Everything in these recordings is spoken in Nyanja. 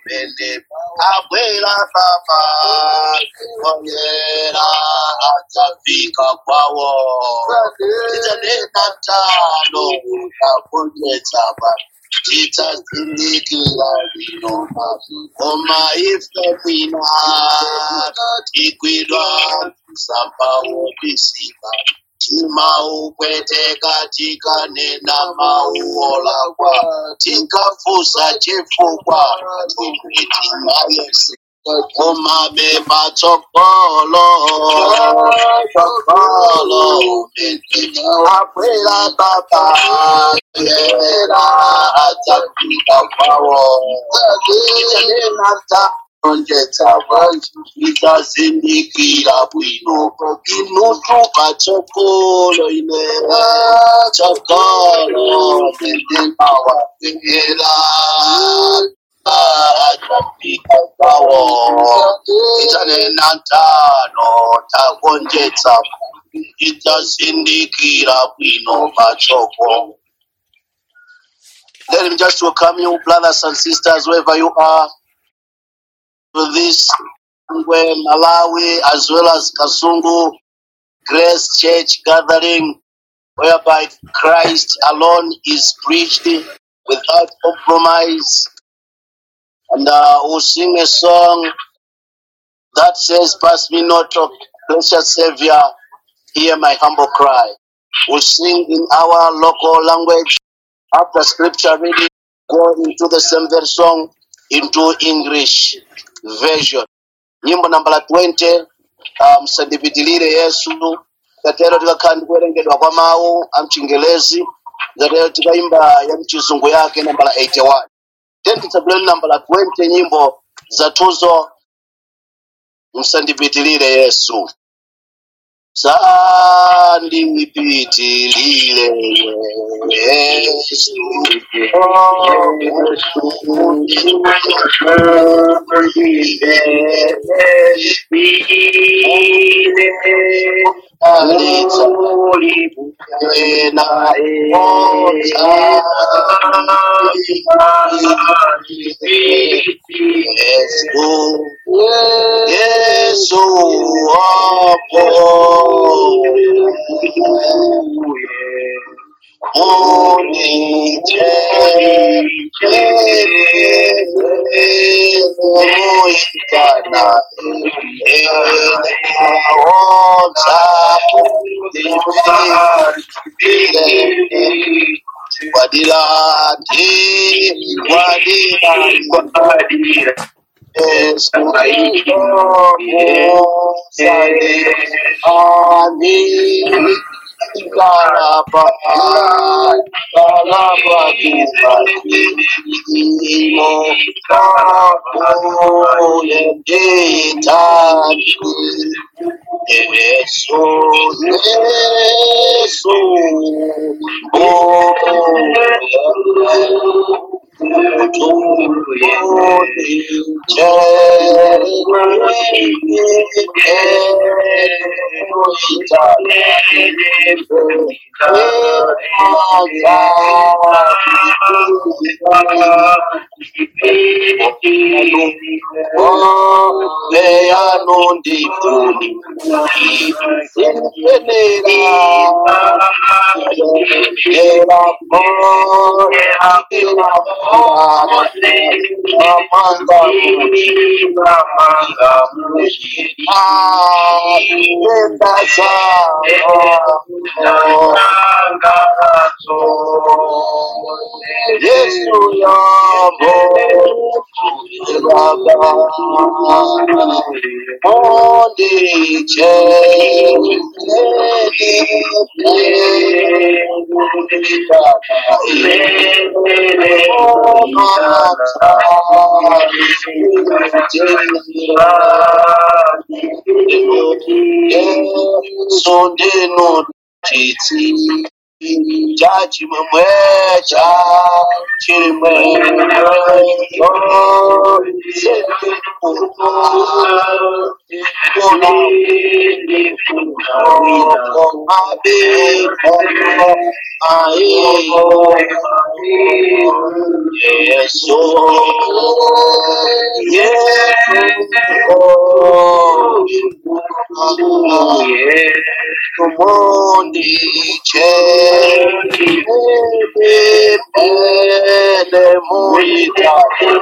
mene abwera baba ongera atafika kwawo titanena tano tagonjetsa vanhu tichazindikira lino koma ife mwina tikwidwa kusambawo bisika timaukweteka tikanena mauolakwa tikafusa chifukwa tikuitima yese koma beba tsogolo tsogolo akwela baba yera adzafika kwawo ichanena taonjetsa vantu ichazindikira bwino inutupa tsogolo ine tsogolo nenemawa era adzafika kwawo ichanena tano tagonjetsa ichazindikira bwino patsogolo Let him just welcome you, brothers and sisters, wherever you are, to this Ngwe, Malawi, as well as Kasungu Grace Church gathering, whereby Christ alone is preached without compromise. And uh, we'll sing a song that says, Pass me not, O precious Savior, hear my humble cry. We'll sing in our local language after scripture reading, go into the same verse song into English version. Nyimbo nambala 20 uh, msandipitilire Yesu katero tikakhala ndikuwerengedwa kwa mawu a mchingelezi zatero tikaimba ya mchizungu yake nambala 81 then tisabuleni nambala 20 nyimbo zatuzo msandipitilire Yesu sandipitilire Yesu Alitsa ena Yesu Yesu wapo Muitana Wadila wadila Yesu Amin Galapa Galapa Kimo Kapo Yendita Yesu Yesu Leanundipuni Era Yesu yabo Only Sondeno titi Jaji mwe cha chimwe Yes, oh, yes, Mundi cheni pele muita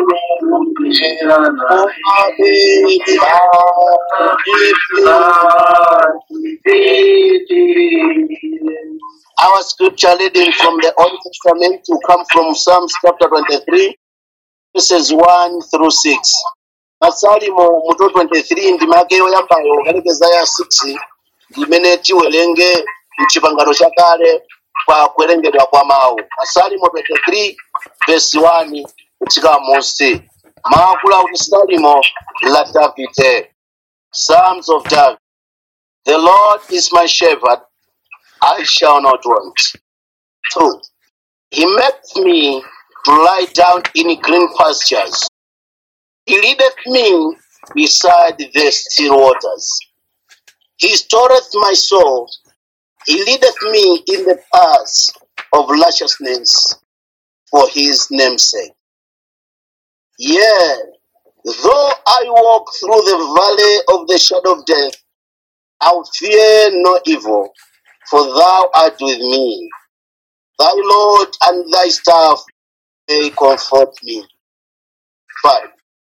Our scripture reading from the Old Testament to come from Psalms chapter 23, verses 1 through 6. Masalimo muto 23 ndima yake yoyambayo ukalekeza ya 6 imene tiwerenge mchipangano cha kale kwa kuwerengedwa kwa mawu. Masalimo 23 verse 1 kutsika musi. Maakulu akuti Salimo la Davide. Psalms of David. The Lord is my shepherd, I shall not want. 2. He maketh me to lie down in green pastures. He leadeth me beside the still waters. He restoreth my soul. He leadeth me in the paths of righteousness for his name's sake. Yea, though I walk through the valley of the shadow of death, I will fear no evil, for thou art with me. Thy Lord and thy staff, they comfort me. 5.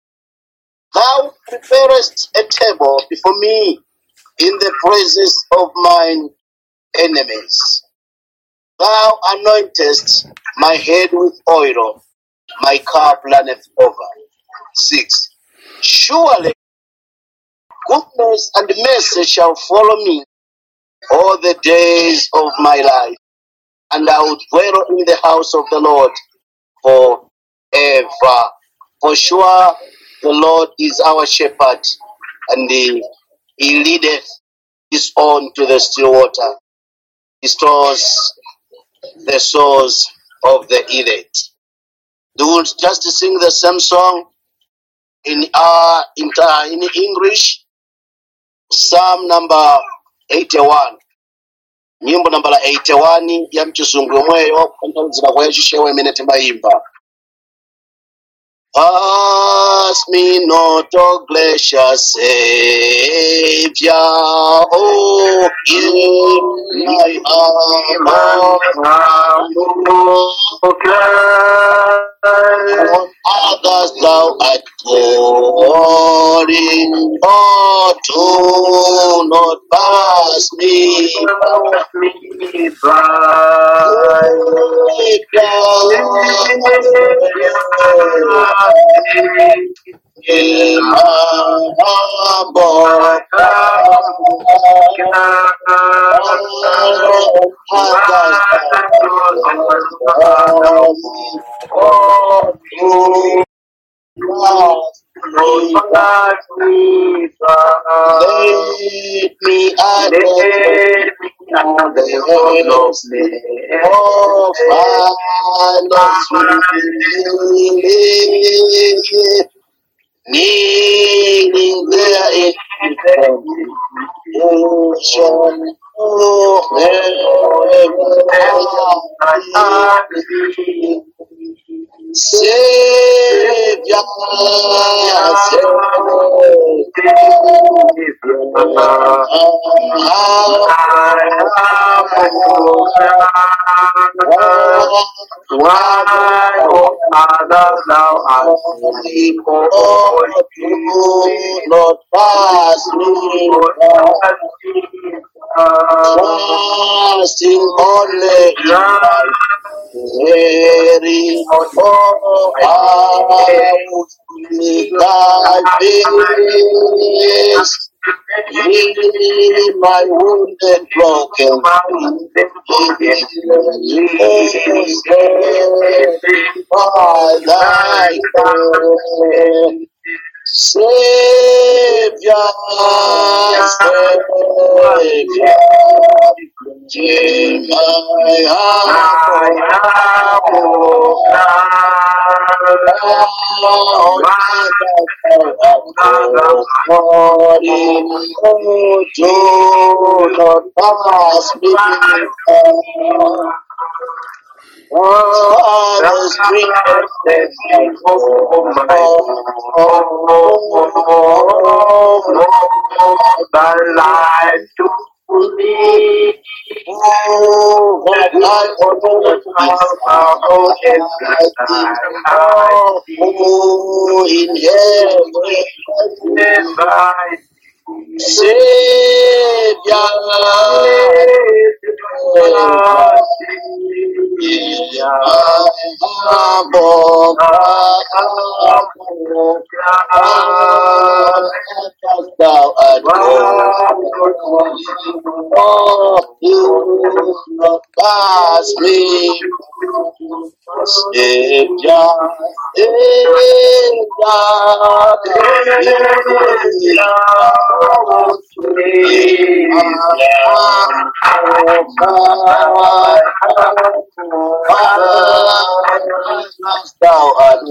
Thou preparest a table before me in the presence of mine enemies. Thou anointest my head with oil, my cup runneth over. 6. Surely goodness and mercy shall follow me all the days of my life, and I will dwell in the house of the Lord forever. For sure, the Lord is our shepherd, and he, he leadeth his own to the still water. He stores the souls of the elect. Do we just sing the same song in uh, in, uh, in English? Psalm number 81. Nyimbo nambala 81 ya mchizungu yomweyo kutanthauzira kwa yacishewa imene timayimba. Pass me not, O gracious Savior, oh, give my heart on others thou art calling, oh, do not pass me in my humble Lead me at the Oh, Father, sweet kneeling there in ocean. Oh, heaven, Savior, Why, O Father, thou art holy, Lord, holy, do not pass me by. Trusting only in thy very oh, I would need thy face. Heal my wounded, broken spirit. by thy hand. Savior, Savior, Take my heart, oh, not pass me by. Oh, the street The light to me. Oh, that light Oh, in heaven, Thou art Oh, you not pass me, Savior, Thou art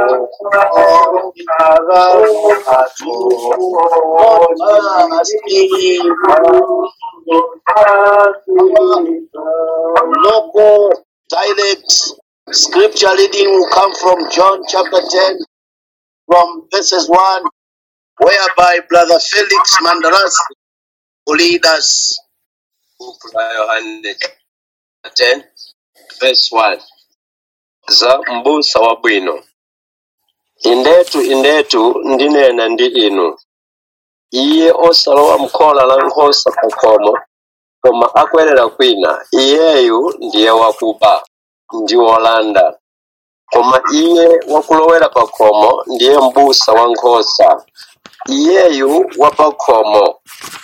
local dialect scripture reading will come from John chapter 10 from verses 1 whereby brother Felix Mandaras will lead us buku la yohane 10 verse 1 za m'busa wabwino indetu indetu ndinena ndi inu iye osalowa m'khola la nkhosa pa khomo koma akwerera kwina iyeyu ndiye wakuba ndi wolanda koma iye wakulowera pa khomo ndiye m'busa wa nkhosa iyeyu wa pa khomo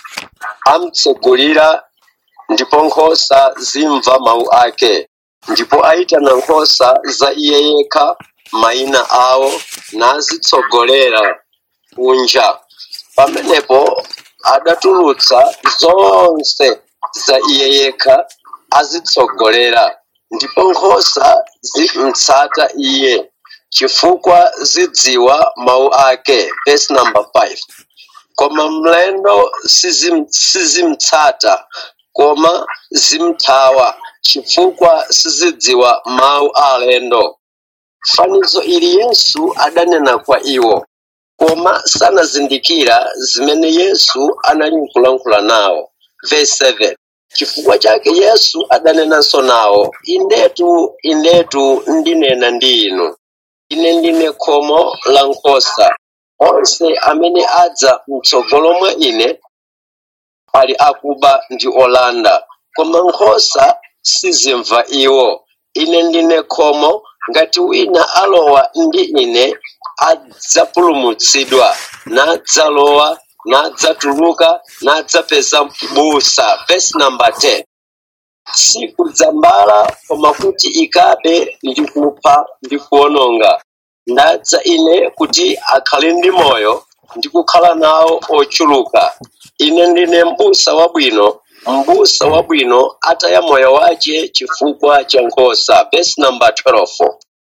amtsegulira ndipo nkhosa zimva mawu ake ndipo ayitana nkhosa za iye yekha mayina awo nazitsogolera kunja pamenepo adatulutsa zonse za iye yekha azitsogolera ndipo nkhosa zimtsata iye chifukwa zidziwa mawu ake verse number 5 koma mlendo sizim- sizimtsata koma zimthawa chifukwa sizidziwa mawu a alendo fanizo ili yesu adanena kwa iwo koma sanazindikira zimene yesu anali nkulankhula nawo verse 7 chifukwa chake yesu adanenanso nawo indetu indetu ndinena ndi inu ine ndine khomo la nkhosa onse amene adza mtsogolo mwa ine ali akuba ndi olanda koma nkhosa sizimva iwo ine ndine khomo ngati wina alowa ndi ine adzapulumutsidwa nadzalowa nadzatuluka nadzapeza busa verse number 10 sikudzambala koma kuti ikabe ndi kupha ndi kuwononga ndadza ine kuti akhale ndi moyo ndi kukhala nawo ochuluka ine ndine m'busa wabwino m'busa wabwino ataya moyo wace chifukwa cha nkhosa verse number 12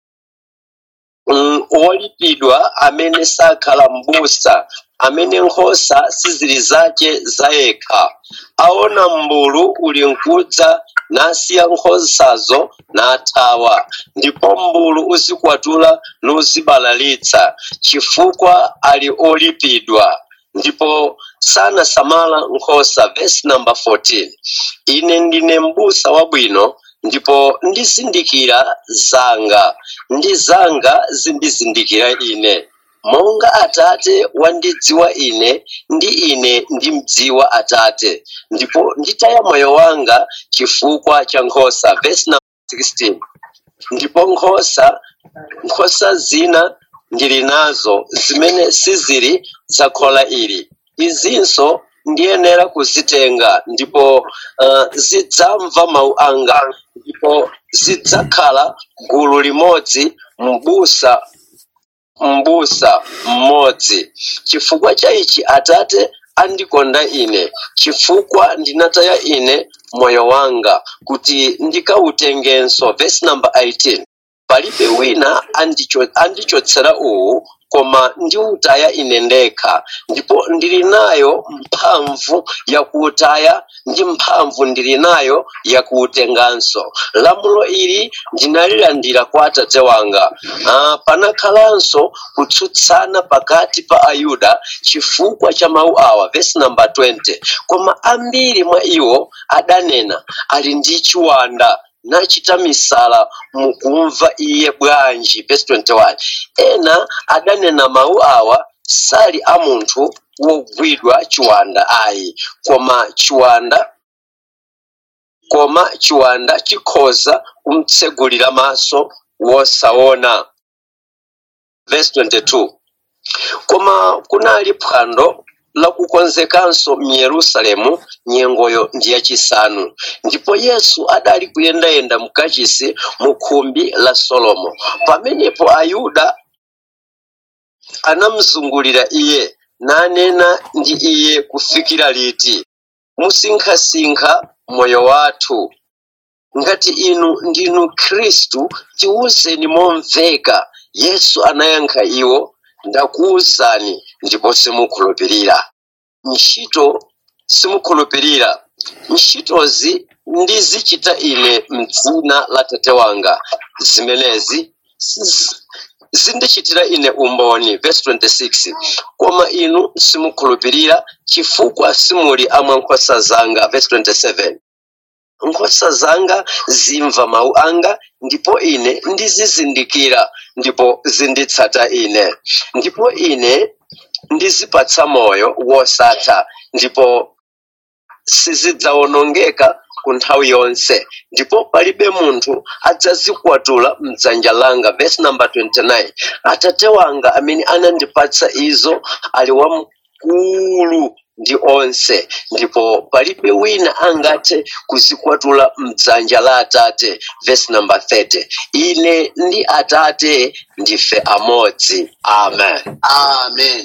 mm, wolipidwa amene sakhala m'busa amene nkhosa sizili zace zayekha aona m'mbulu uli nkudza nasiya nkhosazo nathawa ndipo m'mbulu uzikwatula nuzibalalitsa chifukwa ali olipidwa ndipo sanasamala nkhosa verse number 14 ine ndine m'busa wabwino ndipo ndizindikira zanga ndi zanga zindizindikira ine monga atate wandidziwa ine ndi ine ndimdziwa atate ndipo nditaya moyo wanga chifukwa cha nkhosa verse number 16 ndipo nkhosa nkhosa zina ndili nazo zimene sizili za khola ili izinso ndiyenera kuzitenga ndipo uh, zidzamva mawu anga ndipo zidzakhala gulu limodzi m'busa m'busa mmodzi chifukwa cha ichi atate andikonda ine chifukwa ndinataya ine moyo wanga kuti ndikawutengenso verse number 18 palibe wina andicho- andichotsera uwu koma ndiutaya ine ndekha ndipo ndili nayo mphamvu yakuutaya ndi mphamvu ndili nayo yakuutenganso lamulo ili ndinalilandira kwa atate wanga ah, panakhalanso kutsutsana pakati pa ayuda chifukwa cha mawu awa vesi namba 20 koma ambiri mwa iwo adanena ali ndi chiwanda nachita misala mukumva iye bwanji vesi 21 ena adanena mawu awa sali a munthu wogwidwa chiwanda ayi koma chiwanda koma chiwanda chikhoza kumtsegulira maso wosaona verse 22 koma kunali phwando lakukonzekanso m'yerusalemu nyengoyo ndi yachisanu ndipo yesu adali kuyendayenda mkachisi mu khumbi la solomo pamenepo ayuda anamzungulira iye nanena ndi iye kufikira liti musinkhasinkha moyo wathu ngati inu ndinu khristu tiwuzeni momveka yesu anayankha iwo ndakuwuzani ndipo simukhulupirira ntchito simukhulupirira ntchitozi ndizichita ine mdzina la tate wanga zimenezi siz- zindichitira ine umboni verse 26 koma inu simukhulupirira chifukwa simuli amwa nkhosa zanga verse 27 nkhosa zanga zimva mawu anga ndipo ine ndizizindikira ndipo zinditsata ine ndipo ine ndizipatsa moyo wosatha ndipo sizidzawonongeka ku nthawi yonse ndipo palibe munthu adzazikwatula mdzanja langa verse number 29 atate wanga amene anandipatsa izo ali wamkulu ndi onse ndipo palibe wina angathe kuzikwatula mdzanja la atate verse number 30 ine ndi atate ndife amodzi amen amen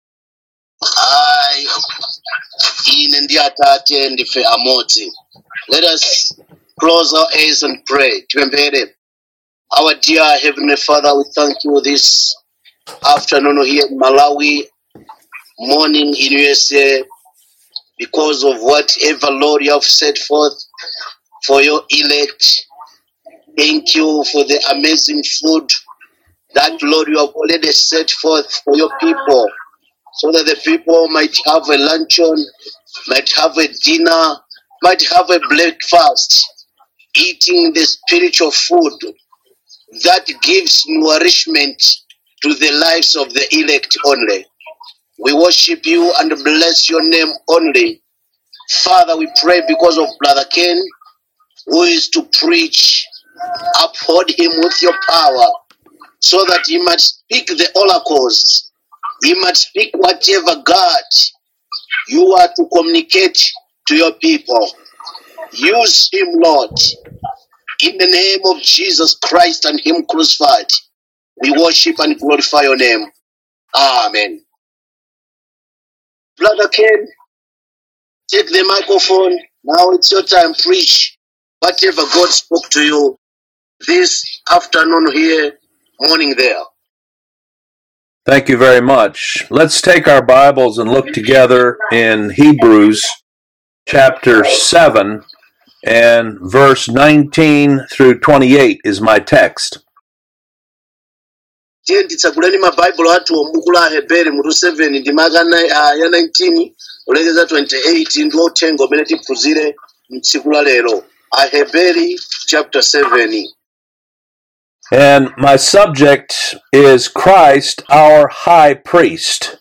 hayi ine ndi atate ndife amodzi let us close our eyes and pray tipemphere our dear heavenly father we thank you this afternoon here in malawi morning in usa because of whatever lord you have set forth for your elect thank you for the amazing food that lord you have already set forth for your people so that the people might have a luncheon, might have a dinner, might have a breakfast, eating the spiritual food that gives nourishment to the lives of the elect only. We worship you and bless your name only. Father, we pray because of Brother Ken, who is to preach. Uphold him with your power so that he might speak the oracles he might speak whatever God you are to communicate to your people. Use him, Lord, in the name of Jesus Christ and him crucified. We worship and glorify your name. Amen. Brother Ken, take the microphone. Now it's your time. Preach whatever God spoke to you this afternoon here, morning there. Thank you very much. Let's take our Bibles and look together in Hebrews chapter 7 and verse 19 through 28 is my text. tiye titsaguleni mabhaibulo athu m'buku la ahebere mutu 7 ndi maka na- ah, ya 19 kulekeza 28 ndi uthenga umene tiphunzire mtsiku la lero aheberi chapter 7 And my subject is Christ, our high priest.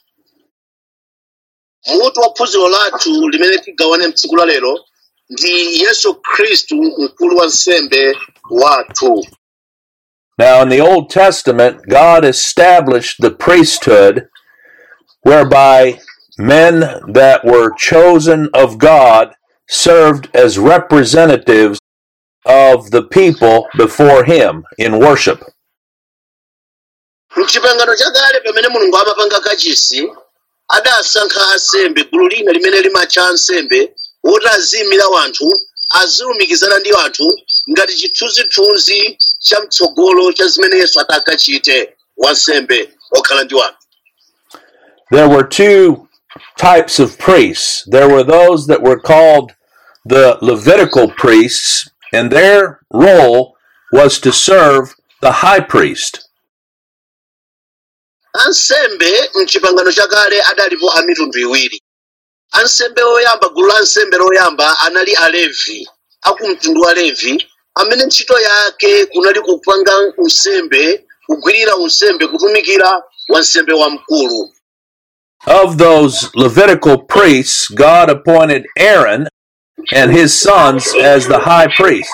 mutu wa phunziro lathu limene tigawane mtsiku la lero ndi yesu khristu mkulu wa nsembe wathu Now, in the Old Testament, God established the priesthood whereby men that were chosen of God served as representatives of the people before Him in worship. mchipangano chakale pamene mulungu amapanga kachisi adasankha ansembe gulu lina limene limatcha ansembe woti aziyimira wanthu azilumikizana ndi anthu ngati chithunzithunzi cha mtsogolo cha zimene yesu atakachite wansembe okhala ndi wanthu There were two types of priests. There were those that were called the Levitical priests, and their role was to serve the high priest. ansembe mchipangano chakale adalipo a mitundu iwiri ansembe oyamba gulu la ansembe loyamba anali alevi akumtundu wa levi amene ntchito yake kunali kupanga unsembe kugwirira unsembe kutumikira wansembe wamkulu Of those Levitical priests, God appointed Aaron and his sons as the high priest.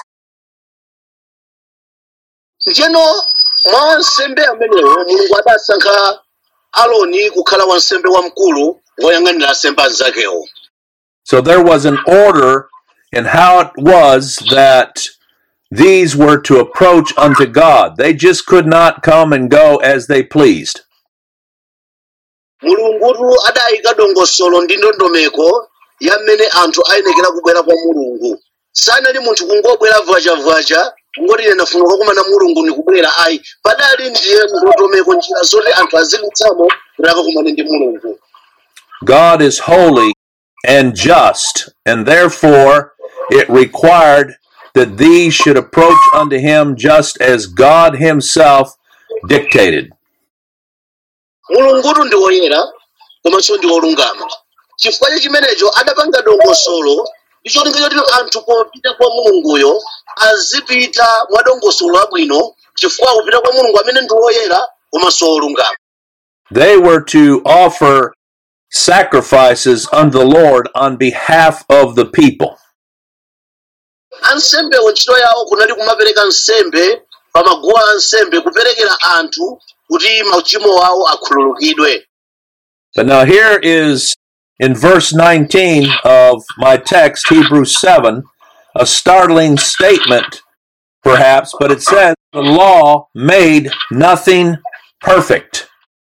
njeno mwa wansembe amenewo mulungu adasankha aloni kukhala wansembe wamkulu woyang'anira ansembe anzakewo So there was an order in how it was that these were to approach unto God. They just could not come and go as they pleased. mulungutu adayika dongosolo ndi ndondomeko ya mmene anthu ayenekera kubwera kwa mulungu sanali munthu kungobwera vwachavwacha kungoti ine ndafuna kukumana mulungu nikubwera ayi padali ndiye ndondomeko njira zoti anthu aziditsamo kuti akakumane ndi mulungu God is holy and just, and therefore it required that these should approach unto him just as God himself dictated. mulungutu ndi woyera komanso ndi wolungama chifukwa cha chimenecho adapanga dongosolo ndi cholinga choti anthu popita kwa mulunguyo azipita mwa dongosolo labwino chifukwa kupita kwa mulungu amene ndi woyera komanso wolungama They were to offer sacrifices unto the Lord on behalf of the people. ansembewo ntchito yawo kunali kumapereka nsembe pa maguwa a nsembe kuperekera anthu kuti machimo awo akhululukidwe But now here is in verse 19 of my text, Hebrews 7, a startling statement, perhaps, but it says, The law made nothing perfect.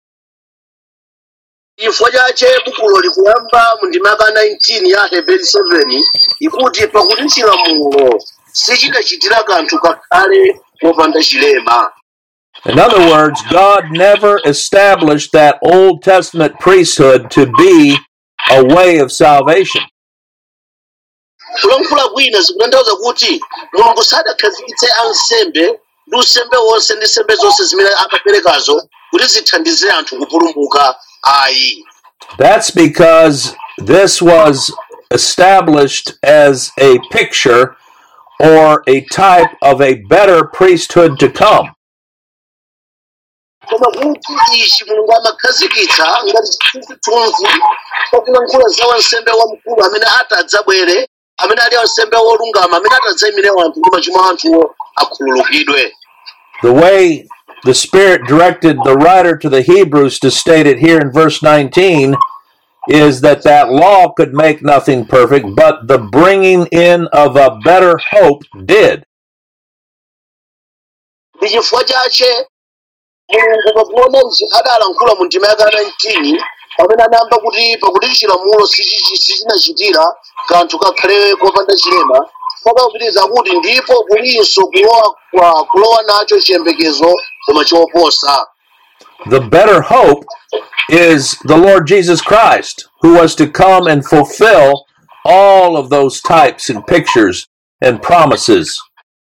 chifukwa chache bukulo likuyamba mu ndima yaka 19 ya heberi 7 ikuti pakuti chilamulo sichidachitira kanthu kakhale popanda chilema In other words, God never established that Old Testament priesthood to be a way of salvation. kulankhula kwina zikutanthauza kuti mulungu sadakhazikitse ansembe ndi usembe wonse ndi nsembe zonse zimene amaperekazo kuti zithandize anthu kupulumuka ayi That's because this was established as a picture or a type of a better priesthood to come. koma kuti ichi mulungu amakhazikitsa ngati chithunzi pakulankhula za wansembe wamkulu amene atadzabwere amene ali wansembe wolungama amene atadzayimire anthu ndi machimo a anthuwo akhululukidwe The way the Spirit directed the writer to the Hebrews to state it here in verse 19 is that that law could make nothing perfect, but the bringing in of a better hope did. ndi chifukwa chache mulungu pakuona ichi adalankhula mu ndima yaka 19 pamene anayamba kuti pakuti chilamulo sichi- sichinachitira kanthu kakhale kopanda chilema pakapitiriza kuti ndipo kulinso kulowa kwa- kulowa nacho chiyembekezo koma choposa The better hope is the Lord Jesus Christ, who was to come and fulfill all of those types and pictures and promises.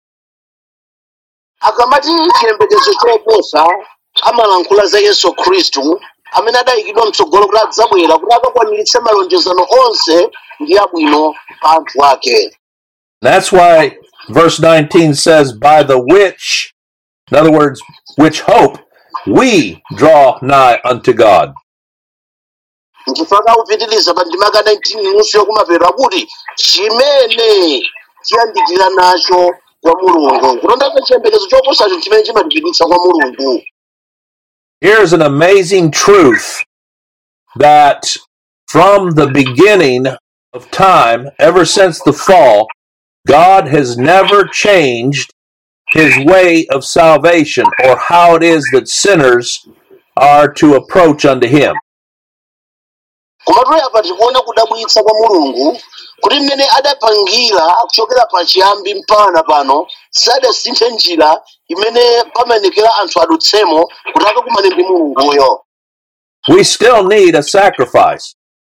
akamati chiyembekezo choposa amalankhula za yesu khristu amene adayikidwa mtsogolo kuti adzabwera kuti akakwaniritse malonjezano onse ndi abwino pa anthu ake That's why verse 19 says, By the which, in other words, which hope we draw nigh unto God. nchifukwa kupitiriza pa ndima yaka 19 nusu yokumapeto kuti chimene chiyandikira nacho kwa mulungu kutanthauza chiyembekezo choposacho chimene chimatipititsa kwa mulungu Here's an amazing truth that from the beginning of time, ever since the fall, God has never changed his way of salvation or how it is that sinners are to approach unto him. komatu apa tikuona kudabwitsa kwa mulungu kuti mmene adapangira kuchokera pachiyambi mpaka pano sadasinthe njira imene pamayenekera anthu adutsemo kuti akakumane ndi mulunguyo We still need a sacrifice.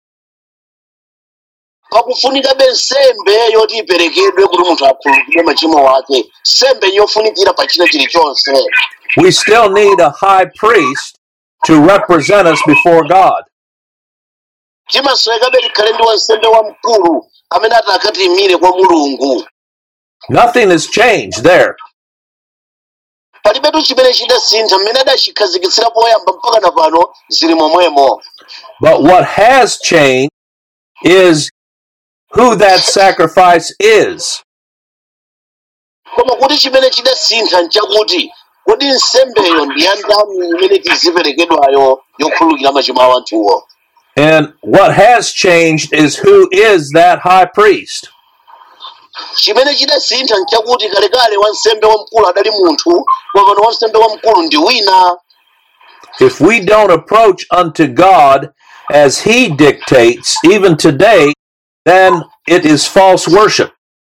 pakufunikabe nsembe yoti iperekedwe kuti munthu akhululukidwe machimo ake nsembe yofunikira pa china chilichonse We still need a high priest to represent us before God. timaswekabe tikhale ndi wansembe wamkulu amene ati akatiyimire kwa mulungu Nothing has changed there. palibetu chimene chidasintha mmene adachikhazikitsira poyamba mpaka na pano zili momwemo But what has changed is who that sacrifice is. koma kuti chimene chidasintha nchakuti kodi nsembeyo ndi ya ndani imene tiziperekedwayo yokhululukira machimo a anthuwo And what has changed is who is that high priest. chimene chidasintha nchakuti kalekale wansembe wamkulu adali munthu koma pano wansembe wamkulu ndi wina If we don't approach unto God as he dictates, even today, then it is false worship.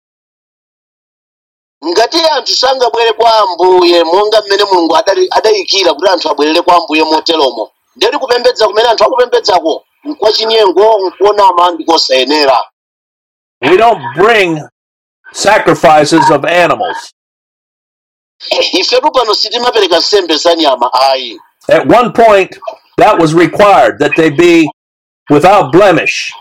ngati anthu sangabwere kwa ambuye monga mmene mulungu adali- adayikira kuti anthu abwerere kwa ambuye moteromo ndeti kupembedza kumene anthu akupembedzako nkwachinyengo nkuonama ndikosayenera We don't bring sacrifices of animals. ifetu pano sitimapereka nsembe za nyama ayi At one point, that was required that they be without blemish.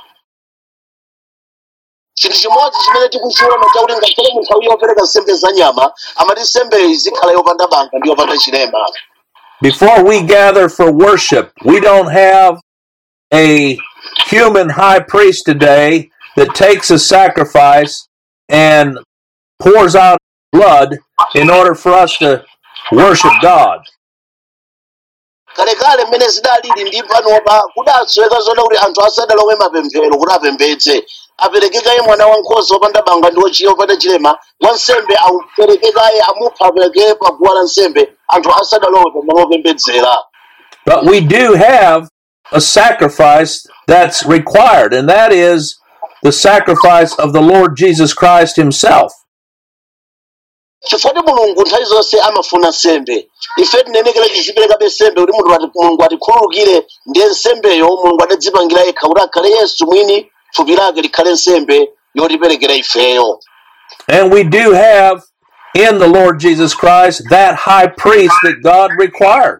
chinthu chimodzi chimene tikuchiona chakuti ngakhale mu nthawi yopereka nsembe za nyama amati nsembeyo izikhala yopanda banga ndi yopanda chilema Before we gather for worship, we don't have a human high priest today that takes a sacrifice and pours out blood in order for us to worship God. kalekale mmene zidalili ndi panopa kudatsweka zoda kuti anthu asadalowe mapemphero kuti apembedze aperekekaye mwana wankhosa wopanda banga ndi wochiya wopanda chilema wansembe auperekekaye amupha aperekere pa guwa la nsembe anthu asadalowe pamalo opembedzera But we do have a sacrifice that's required, and that is the sacrifice of the Lord Jesus Christ Himself. chifukwa mulungu nthawi zonse amafuna nsembe ife tinenekera tiziperekabe nsembe kuti munthu ati- mulungu atikhululukire ndiye nsembeyo mulungu adadzipangira yekha kuti akhale yesu mwini thupi lake likhale nsembe yotiperekera ifeyo And we do have in the Lord Jesus Christ that high priest that God required.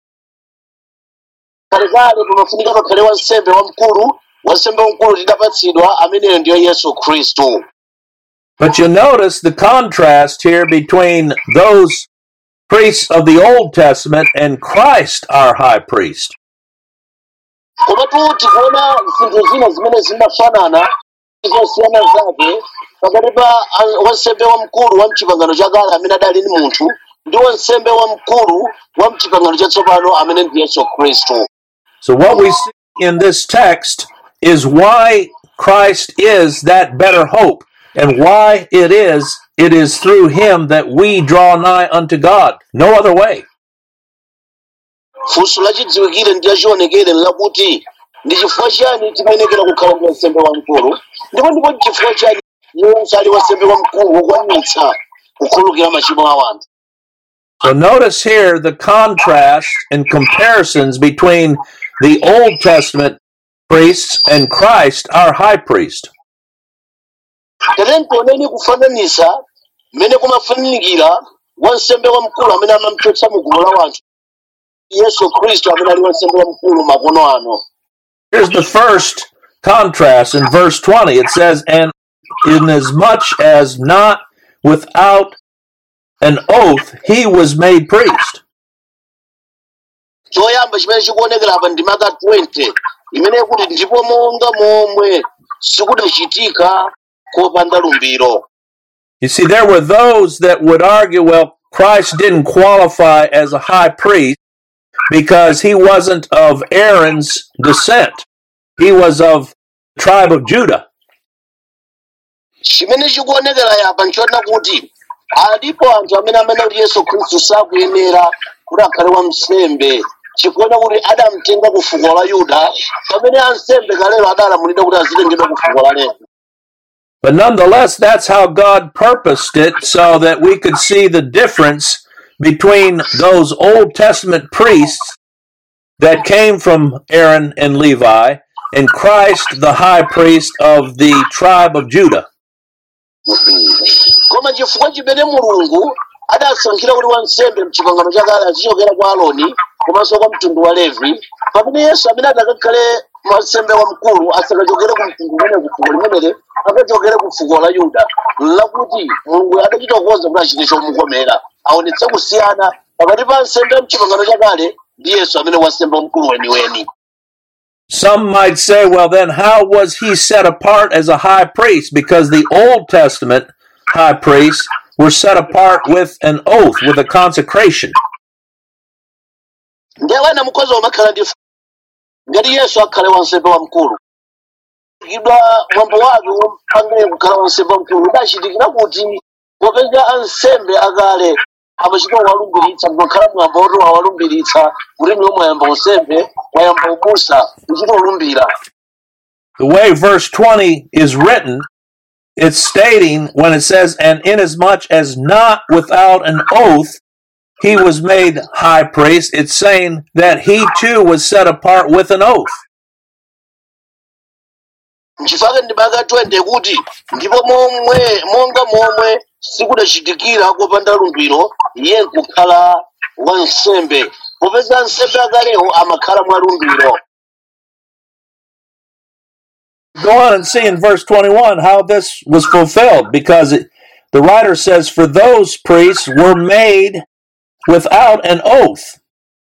kalekale pamafunika pakhale wansembe wamkulu wansembe wamkulu tidapatsidwa ameneyo ndiyo yesu khristu But you notice the contrast here between those priests of the Old Testament and Christ, our high priest. komatu tikuona zinthu zina zimene zimafanana zosiyana zake pakati pa an- wansembe wamkulu wa mchipangano chakale amene adali ni munthu ndi wansembe wamkulu wa mchipangano chatsopano amene ndi yesu khristu So, what we see in this text is why Christ is that better hope, and why it is it is through him that we draw nigh unto God. No other way. funso lachidziwikire ndi lachionekere lakuti ndi chifukwa chani timayenekera kukhala ndi wansembe wamkulu ndipo ndipo chifukwa chani yonse ali wansembe wamkulu wokwanitsa kukhululukira machimo a anthu So notice here the contrast and comparisons between the Old Testament priests and Christ, our high priest. tere nkuoneni kufananisa mmene kumafanikira wansembe wamkulu amene amamchotsa mu gulu la wanthu yesu khristu amene ali wansembe wamkulu makono ano Here's the first contrast in verse 20. It says, And inasmuch as not without an oath he was made priest. choyamba chimene chikuonekera apa ndi maka 20 imene kuti ndipo monga momwe sikudachitika kopanda lumbiro You see, there were those that would argue, well, Christ didn't qualify as a high priest because he wasn't of Aaron's descent. He was of the tribe of Judah. chimene chikuonekera yapa nchoona kuti alipo anthu amene amene kuti yesu khristu sakuyenera kuti akhale wansembe chikuona kuti adamtenga ku fuko la yuda pamene ansembe kalero adalamulira kuti azitengedwa ku fuko la levi But nonetheless, that's how God purposed it so that we could see the difference between those Old Testament priests that came from Aaron and Levi and Christ, the high priest of the tribe of Judah. koma chifukwa chimene mulungu adasankhira kuti wansembe mchipangano chakale azichokera kwa aloni komanso kwa mtundu wa levi pamene yesu amene adakakhale wansembe wamkulu asakachokere ku mtundu umene ku fuko limeneli akachokere ku fuko la yuda lakuti mulungu adachita kukonza kuti achite chomukomera aonetse kusiyana pakati pa nsembe mchipangano chakale ndi yesu amene wansembe wamkulu weniweni Some might say, well, then how was he set apart as a high priest? Because the Old Testament high priests were set apart with an oath, with a consecration. ndiye wena mukhoza umakhala ndi ngati yesu akhale wansembe wamkulu idwa mwambo wake wompangire kukhala wansembe wamkulu udachitikira kuti popeza ansembe akale amachita kuwalumbiritsa makhala mwambo woti awalumbiritsa kuti niwo mwayamba unsembe mwayamba ubusa uchita ulumbira The way verse 20 is written, it's stating when it says, And inasmuch as not without an oath he was made high priest, it's saying that he too was set apart with an oath. nchifukwa ndimaka 20 kuti ndipo momwe monga momwe sikudachitikira kopanda lumbiro iye nkukhala wansembe popeza ansembe akalewo amakhala mwa lumbiro Go on and see in verse 21 how this was fulfilled because it, the writer says, For those priests were made without an oath.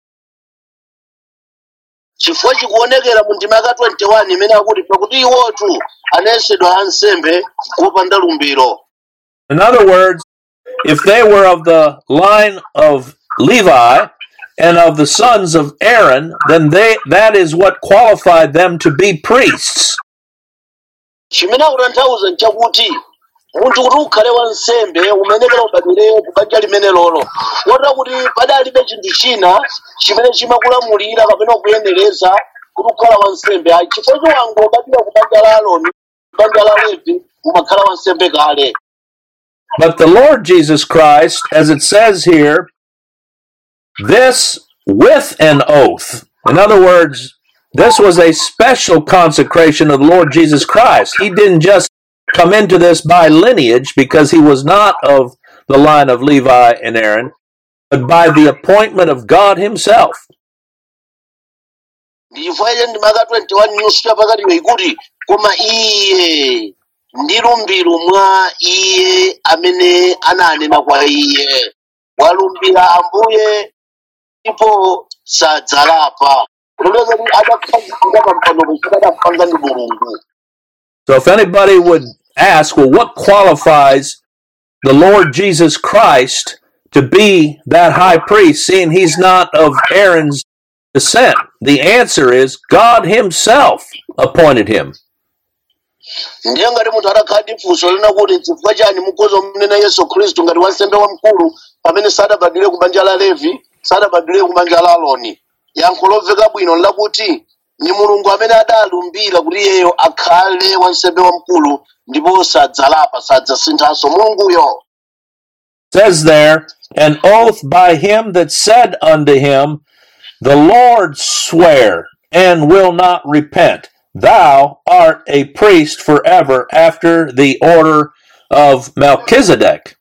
chifukwa chikuonekera mu ndima ka 21 imene akuti pakuti iwotu anayesedwa ansembe kopanda lumbiro In other words, if they were of the line of Levi and of the sons of Aaron, then they that is what qualified them to be priests. chimene akutanthauza nchakuti munthu kuti ukhale wansembe umenekera ubadwire ku banja limene lolo kotera kuti padalibe chinthu china chimene chimakulamulira kapena kuyenereza kuti ukhala wansembe ayi chifukwa chiwango ubadwira ku banja la aloni banja la levi umakhala wansembe kale But the Lord Jesus Christ, as it says here, this with an oath. In other words, this was a special consecration of the Lord Jesus Christ. He didn't just come into this by lineage because he was not of the line of Levi and Aaron, but by the appointment of God Himself. ndi chifukwa iye ndima ka 21 news chapakatiyo ikuti koma iye ndi lumbiro mwa iye amene ananena kwa iye walumbira ambuye ndipo sadzalapa kuloleza kuti adakhazikika pampando kuchita adapanga ndi mulungu So if anybody would ask, well, what qualifies the Lord Jesus Christ to be that high priest, seeing he's not of Aaron's descent? The answer is God Himself appointed him. ndiye ngati munthu adakhala ndi funso lina kuti chifukwa chani mukhoza kumunena yesu khristu ngati wansembe wamkulu pamene sadabadwire ku banja la levi sadabadwire ku banja la aloni yankho lomveka bwino lakuti ni mulungu amene adalumbira kuti iyeyo akhale wansembe wamkulu ndipo sadzalapa sadzasinthanso mulunguyo says there, an oath by him that said unto him, The Lord swear and will not repent. Thou art a priest forever after the order of Melchizedek.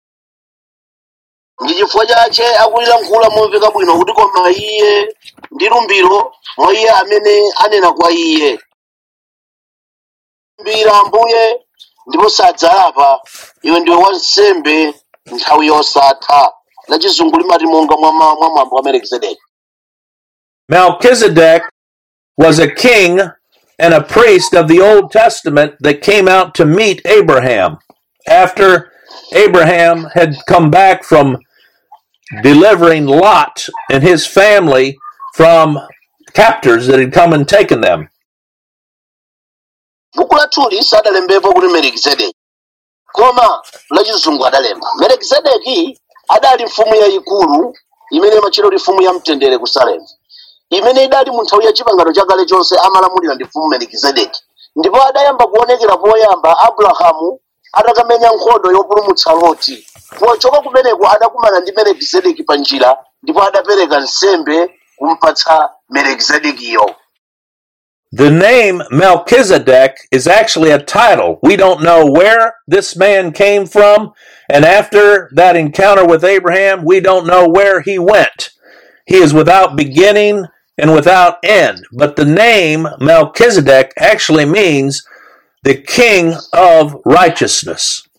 ndi chifukwa chache akulilankhula momveka bwino kuti koma iye ndi lumbiro mwa iye amene anena kwa iye lumbira ambuye ndipo sadzalapa iwe ndiwe wansembe nthawi yosatha la chizungu limati monga mwa ma- mwa mwambo wa melkizedeki Melchizedek was a king and a priest of the Old Testament that came out to meet Abraham after Abraham had come back from delivering Lot and his family from captors that had come and taken them. buku lathuli sadalembepo kuti melkizedeki koma la chizungu adalemba melkizedeki adali mfumu yayikulu imene imatchedwa kuti mfumu ya mtendere ku salemu imene idali mu nthawi ya chipangano chakale chonse amalamulira ndi mfumu melikizedeki ndipo adayamba kuonekera poyamba abrahamu atakamenya nkhondo yopulumutsa loti pochoka kumeneko adakumana ndi melikizedeki pa njira ndipo adapereka nsembe kumpatsa melikizedekiyo The name Melchizedek is actually a title. We don't know where this man came from, and after that encounter with Abraham, we don't know where he went. He is without beginning and without end. But the name Melchizedek actually means the king of righteousness.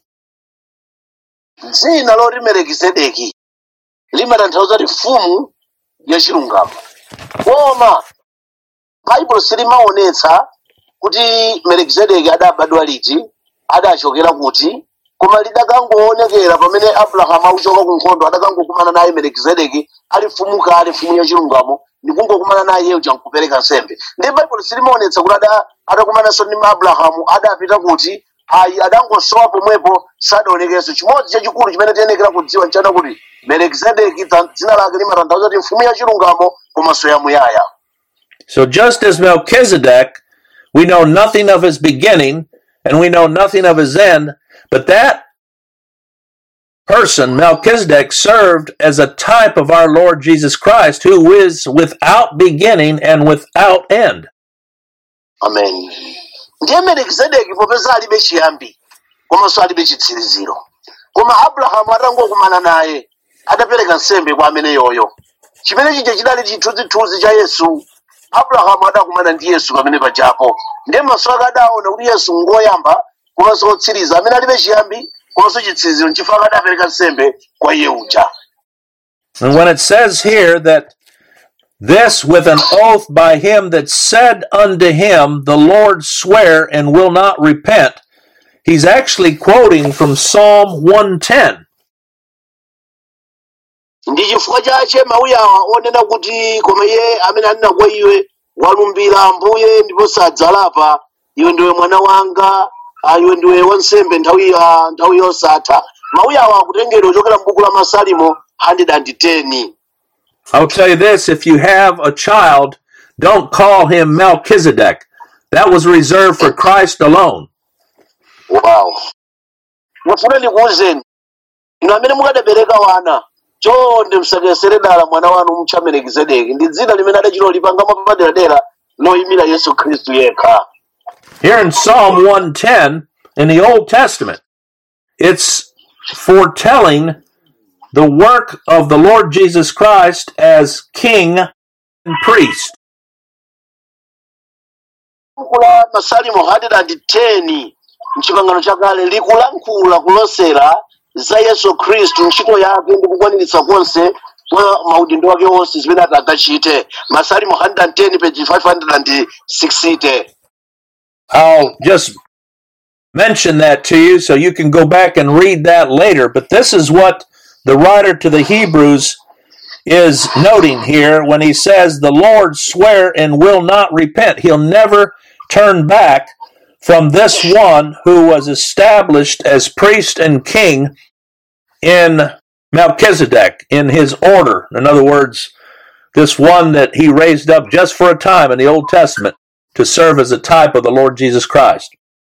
dzina loti melikizedeki limatanthauza kuti mfumu yachilungamo koma baibulo silimaonetsa kuti melikizedeki adabadwa liti adachokera kuti koma lidakangoonekera pamene abrahamu akuchoka ku nkhondo adakangokumana naye melikizedeki ali mfumu kale mfumu yachilungamo ndikungokumana naye iyeyo chankupereka nsembe ndi baibulo silimaonetsa kuti ada- adakumananso ndi abrahamu adapita kuti ayi adangosowa pomwepo sadaonekenso chimodzi chachikulu chimene tiyenekera kudziwa nchana kuti melikizedeki dza- dzina lake limatanthauza kuti mfumu yachilungamo komanso yamuyaya So just as Melchizedek, we know nothing of his beginning and we know nothing of his end, but that person, Melchizedek, served as a type of our Lord Jesus Christ, who is without beginning and without end. amen ndiye melikizedeki popeza alibe chiyambi komanso alibe chitsiriziro koma abrahamu atangokumana naye adapereka nsembe kwa amene yoyo chimene chija chidali chithunzithunzi cha yesu abrahamu adakumana ndi yesu pamene pajapo ndiye maso ake adaona kuti yesu ngoyamba komanso otsiriza amene alibe chiyambi komanso chitsiriziro nchifukwa adapereka nsembe kwa iye uja And when it says here that this with an oath by him that said unto him, The Lord swear and will not repent, he's actually quoting from Psalm 110. ndi chifukwa chache mawuyawa onena kuti koma iye amene anena kwa iwe walumbira ambuye ndipo sadzalapa iwe ndiwe mwana wanga ah, iwe ndiwe wansembe nthawi ah, nthawi yosatha mawuyawa akutengedwa ochokera m'buku la masalimo 110 I'll tell you this if you have a child, don't call him Melchizedek. That was reserved for Christ alone. wow mufuna ndikuwuzeni inu amene mukadabereka wana chonde musakesere dala mwana wanu mutcha melikizedeki ndi dzina limene adachilolipanga mwapaderadera loyimira yesu khristu yekha Here in Psalm 110 in the Old Testament, it's foretelling the work of the Lord Jesus Christ as king and priest. buku la masalimo 110 mchipangano chakale likulankhula kulosera za yesu khristu ntchito yake ndi kukwaniritsa konse kwa maudindo wake onse zimene ati akachite masalimo 110 page 560 I'll just mention that to you so you can go back and read that later. But this is what the writer to the Hebrews is noting here when he says, The Lord swear and will not repent. He'll never turn back from this one who was established as priest and king in Melchizedek, in his order. In other words, this one that he raised up just for a time in the Old Testament to serve as a type of the Lord Jesus Christ.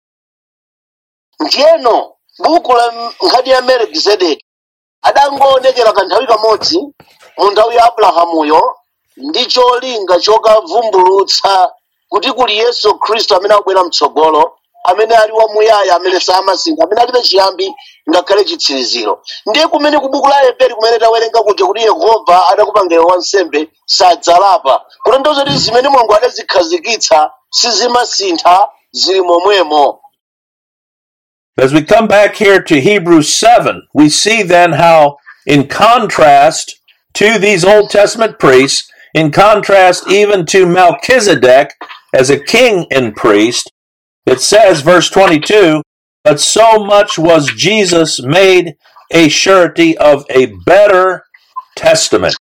ndiyeno buku la nkhani ya melikizedeki adangoonekera kanthawi kamodzi mu nthawi ya abrahamuyo ndi cholinga chokavumbulutsa kuti kuli yesu khristu amene akubwera mtsogolo amene ali wamuyaya amene samasintha amene alibe chiyambi ngakhale chitsiriziro ndiye kumene ku buku la heberi kumene tawerenga kuja kuti yehova adakupangira wansembe sadzalapa kutanthauza kuti zimene mulungu adazikhazikitsa sizimasintha zili momwemo As we come back here to Hebrews 7, we see then how, in contrast to these Old Testament priests, in contrast even to Melchizedek as a king and priest, it says, verse 22, but so much was Jesus made a surety of a better testament.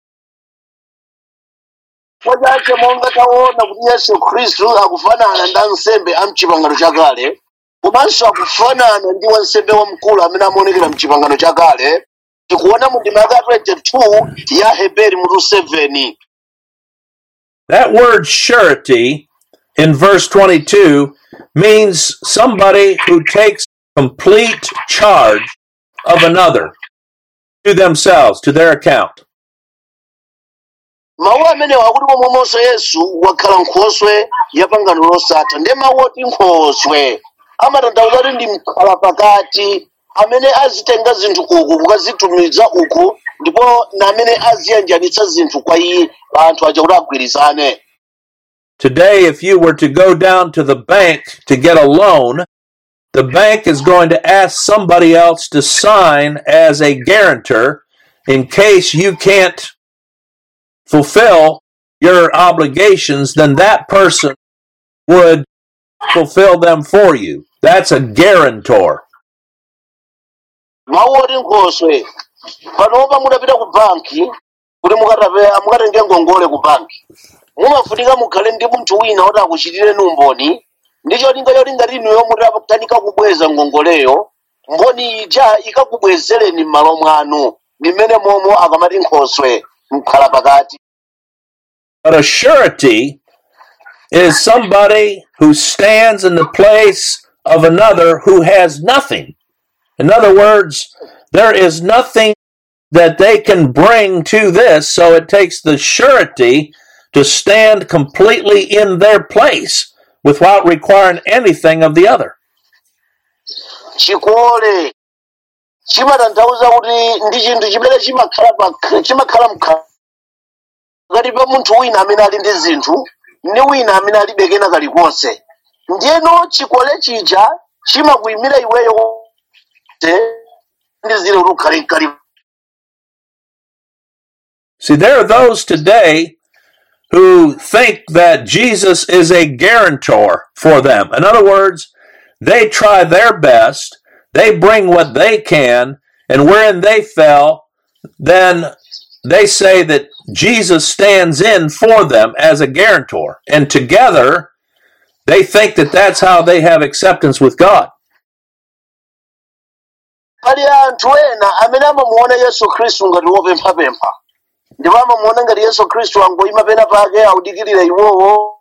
chifukwa chache monga taona kuti yesu khristu akufanana ndi ansembe a mchipangano chakale komanso akufanana ndi wansembe wamkulu amene amaonekera mchipangano chakale tikuona mu ndima yaka 22 ya heberi mutu 7 That word surety in verse 22 means somebody who takes complete charge of another to themselves, to their account. mawu amenewa akuti momwemonso yesu wakhala nkhoswe ya pangano losatha ndiye mawu oti nkhoswe amatanthauza kuti ndi mkhala pakati amene azitenga zinthu uku kukazitumiza uku ndipo na amene aziyanjanitsa zinthu kwa iye anthu aja kuti agwirizane Today, if you were to go down to the bank to get a loan, the bank is going to ask somebody else to sign as a guarantor in case you can't fulfill your obligations, then that person would fulfill them for you. That's a guarantor. mawu oti nkhoswe panopa mudapita ku banki kuti mukatape- mukatenge ngongole ku banki mumafunika mukhale ndi munthu wina woti akuchitireni umboni ndi cholinga choti ngati inuyo mutatanika kubweza ngongoleyo mboni ija ikakubwezereni m'malo mwanu mmene momwe akamati nkhoswe mkhala pakati But a surety is somebody who stands in the place of another who has nothing. In other words, there is nothing that they can bring to this, so it takes the surety to stand completely in their place without requiring anything of the other. chikole chimatanthauza kuti ndi chinthu chimene chimakhala pa- chimakhala mkhala pakati pa munthu wina amene ali ndi zinthu ndi wina amene alibe kena kalikonse ndiyeno chikole chija chimakuyimira iweyo kuti ndi zile kuti ukhale kali See, there are those today who think that Jesus is a guarantor for them. In other words, they try their best, they bring what they can, and wherein they fell, then they say that Jesus stands in for them as a guarantor. And together, they think that that's how they have acceptance with God. pali anthu ena amene amamuona yesu khristu ngati wopemphapempha ndipo amamuona ngati yesu khristu angoyima pena pake audikirira iwowo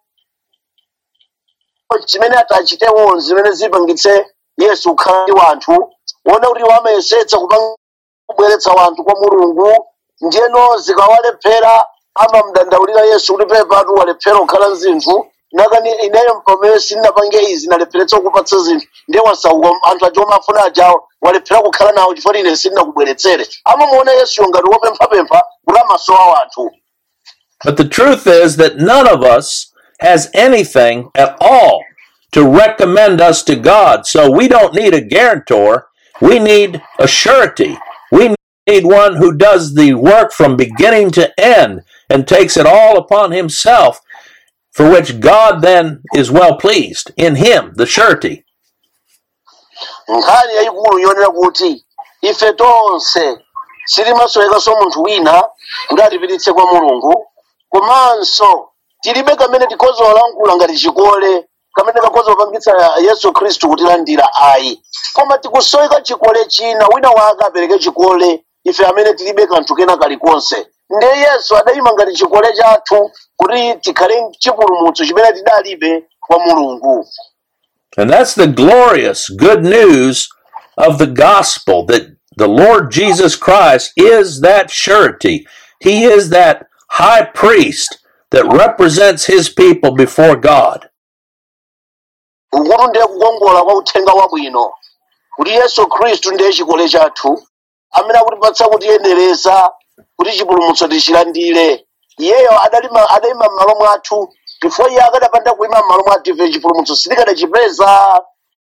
chimene atachitewo zimene zipangitse yesu kukhala ndi wanthu wona kuti iwo amayesetsa kupanga- kubweretsa wanthu kwa mulungu ndiyeno zikawalephera amamdandaulira yesu kuti pepatu walephera kukhala mzinthu nakani ineyo pamene sindinapange izi nalepheretsa kukupatsa zinthu ndiye wasauka anthu aja omafuna ajawo walephera kukhala nawo chifukwa ine sindinakubweretsere amamuona yesuyo ngati wopemphapempha kuti amasowa wanthu But the truth is that none of us has anything at all to recommend us to God. So we don't need a guarantor. We need a surety. We need one who does the work from beginning to end and takes it all upon himself, for which God then is well pleased in him, the surety. nkhani yayikulu yonera kuti ife tonse sitimasowekanso munthu wina kuti atipititse kwa mulungu komanso tilibe kamene tikhoza kulankhula ngati chikole kamene kakhoza kupangitsa yesu khristu kutilandira ayi koma tikusoweka chikole china wina wake apereke chikole ife amene tilibe kanthu kena kalikonse ndiye yesu adayima ngati chikole chathu kuti tikhale chipulumutso chimene tidalibe kwa mulungu And that's the glorious good news of the gospel that the Lord Jesus Christ is that surety. He is that high priest that represents his people before God. ukuti ndiye kukongola kwa uthenga wabwino kuti yesu khristu ndiye chikole chathu amene akutipatsa kutiyenereza kuti chipulumutso tichilandire iyeyo adalima adayima m'malo mwathu before iye akadapanda kuyima m'malo mwathu ife chipulumutso sitikadachipeza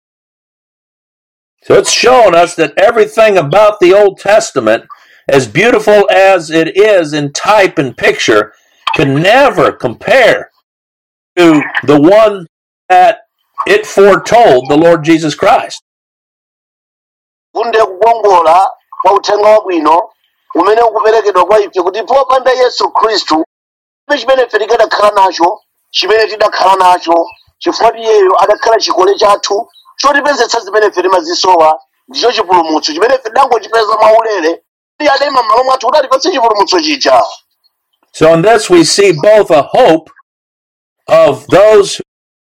So it's shown us that everything about the Old Testament, as beautiful as it is in type and picture, can never compare to the one that it foretold, the Lord Jesus Christ. kuti ndiye kukongola kwa uthenga wabwino umene ukuperekedwa kwa ife kuti popanda yesu khristu ife chimene ife tikadakhala nacho chimene tidakhala nacho chifukwa iyeyo adakhala chikole chathu chotipezetsa zimene ife timazisowa ndicho chipulumutso chimene ife tidangochipeza mwaulere iye adayima m'malo mwathu kuti atipatse chipulumutso chija So in this we see both a hope of those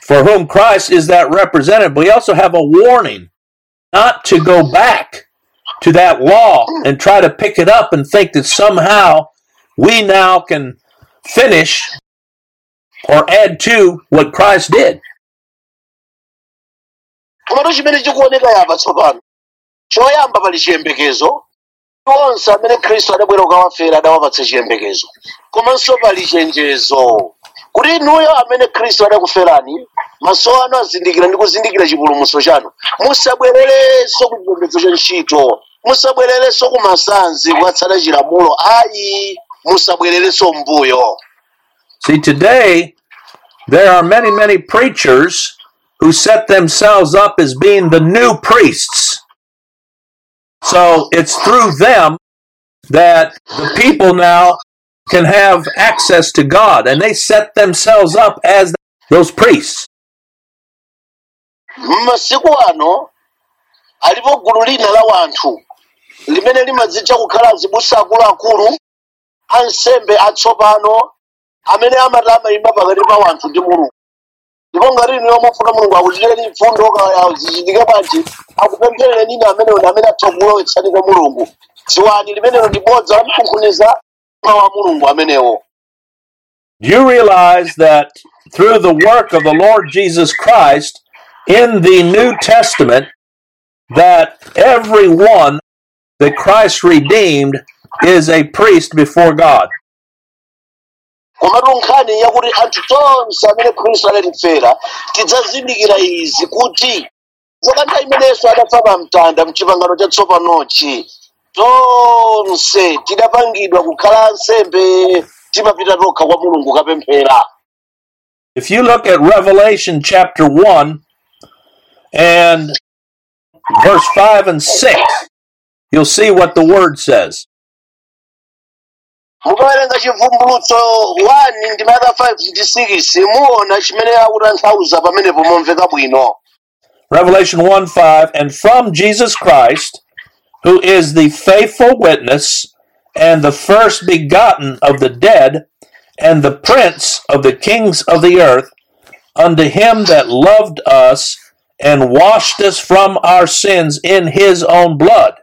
for whom Christ is that representative. We also have a warning not to go back to that law and try to pick it up and think that somehow we now can finish or add to what Christ did. komatu chimene chikuoneka yapa tsopano choyamba pali chiyembekezo onse amene khristu adabwera kukawafera adawapatsa chiyembekezo komanso pali chenjezo kuti inuyo amene khristu adakuferani maso anu azindikira ndi kuzindikira chipulumutso chanu musabwererenso ku chipembedzo cha ntchito musabwererenso ku masanzi kukatsata chilamulo ayi musabwererenso mbuyo See, today there are many, many preachers who set themselves up as being the new priests. So it's through them that the people now can have access to God, and they set themselves up as those priests. m'masiku ano alipo gulu lina la wanthu limene limadzitcha kukhala azibusa akuluakulu ansembe atsopano amene amati amayima pakati pa wanthu ndi mulungu ndipo ngati inu mufuna mulungu akuchitireni mfundo kaya zichitike bwanji akupempherereni ine amenewo ndi amene atha kulowetsani kwa mulungu dziwani limenelo ndi bodza lamkunkhuniza mtima wa mulungu amenewo Do you realize that through the work of the Lord Jesus Christ in the New Testament, that everyone that Christ redeemed is a priest before God? komatu nkhani yakuti anthu tonse amene khristu adatifera tidzazindikira izi kuti zakantha imenenso adafa pa mtanda mchipangano chatsopanochi tonse tidapangidwa kukhala ansembe timapita tokha kwa mulungu kapemphera If you look at Revelation chapter 1 and verse 5 and 6, you'll see what the word says. mukawerenga chivumbulutso 1 ndi maka 5 ndi 6 muona chimene akutanthauza pamenepo momveka bwino Revelation 1 5, and from Jesus Christ, who is the faithful witness and the first begotten of the dead, and the prince of the kings of the earth, unto him that loved us and washed us from our sins in his own blood.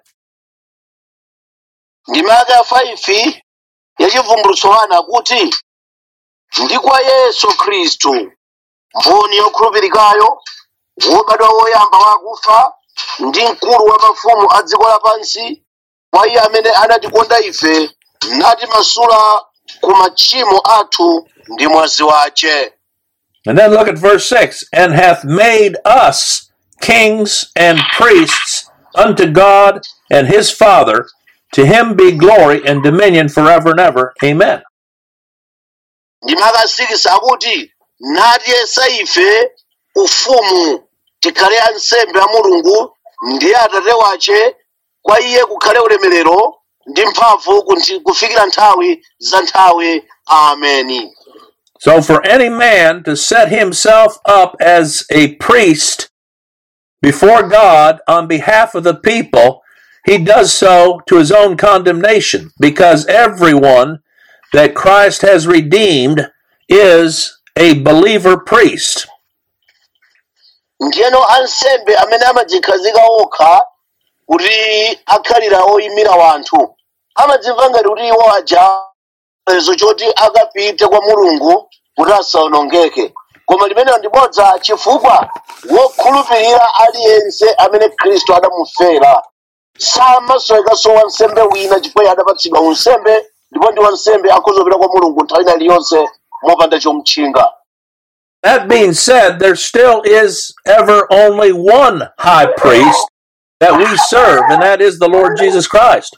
ndi maka 5 ya chivumbulutso 1 akuti ndi kwa yesu khristu mboni yokhulupirikayo wobadwa woyamba wakufa ndi mkulu wa mafumu a dziko lapansi kwa iye amene anatikonda ife natimasula ku machimo athu ndi mwazi wace And then look at verse 6 and hath made us kings and priests unto God and his Father. To him be glory and dominion forever and ever. Amen. ndi maka 6 akuti natiyesa ife ufumu tikhale ansembe a mulungu ndi atate wace kwa iye kukhale ulemerero ndi mphamvu kunthi- kufikira nthawi za nthawi ameni So, for any man to set himself up as a priest before God on behalf of the people, he does so to his own condemnation because everyone that Christ has redeemed is a believer priest. ndiyeno ansembe amene amadzikhazika okha kuti akhalira oyimira wanthu amadzimva ngati kuti iwo aja chilolezo choti akapite kwa mulungu kuti asawonongeke koma limenelo ndi bodza chifukwa wokhulupirira aliyense amene khristu adamufera samasowekanso wansembe wina chifukwa iye adapatsidwa unsembe ndipo ndi wansembe akhozopita kwa mulungu nthawi ina iliyonse mopanda chomutchinga That being said, there still is ever only one high priest that we serve, and that is the Lord Jesus Christ.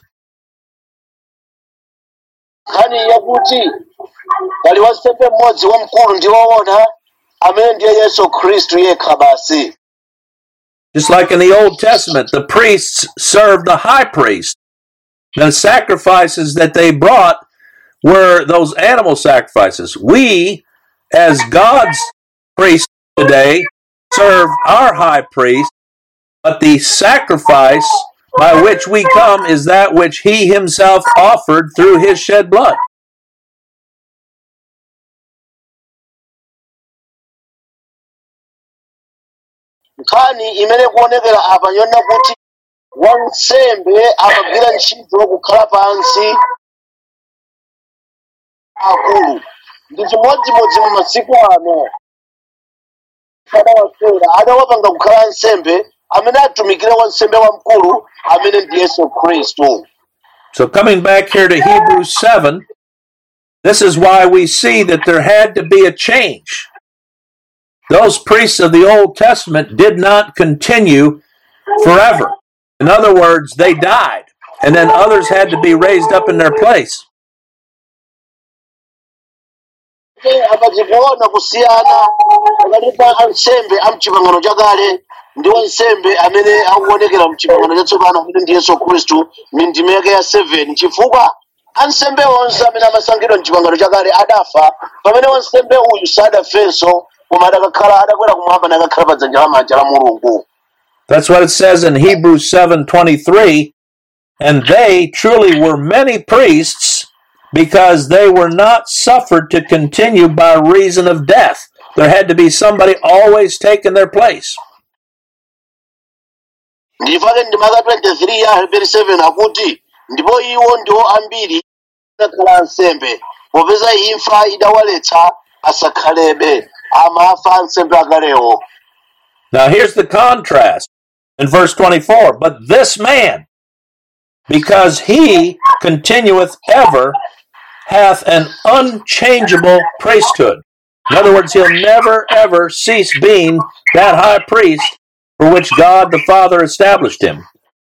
nkhani yakuti pali wansembe mmodzi wamkulu ndi woona amene ndiye yesu khristu yekha basi Just like in the Old Testament, the priests served the high priest. The sacrifices that they brought were those animal sacrifices. We, as God's priests today, serve our high priest, but the sacrifice by which we come is that which he himself offered through his shed blood. nkhani imene kuonekera apa yona kuti wansembe amagwira ntchito kukhala pansi akulu ndi chimodzimodzi mu masiku ano adawasera adawapanga kukhala nsembe amene atumikire wansembe wamkulu amene ndi yesu khristu So, coming back here to Hebrews 7, this is why we see that there had to be a change. Those priests of the Old Testament did not continue forever. In other words, they died, and then others had to be raised up in their place. apachikuona kusiyana pakati pa ansembe a mchipangano chakale ndi wansembe amene akuonekera mchipangano chatsopano amene ndi yesu khristu mindime yake ya 7 chifukwa ansembe onse amene amasankhidwa mchipangano chakale adafa pamene wansembe uyu sadafenso koma adakakhala adakwera kumwamba nakakhala pa dzanja lamanja la mulungu That's what it says in Hebrews 7:23, and they truly were many priests because they were not suffered to continue by reason of death. There had to be somebody always taking their place. ndipake ndimaka 23 ya heberi 7 akuti ndipo iwo ndiwo ambiri adakhala ansembe popeza imfa idawaletsa asakhalebe amafa ansembe akalewo Now here's the contrast in verse 24. But this man, because he continueth ever, hath an unchangeable priesthood. In other words, he'll never ever cease being that high priest for which God the Father established him.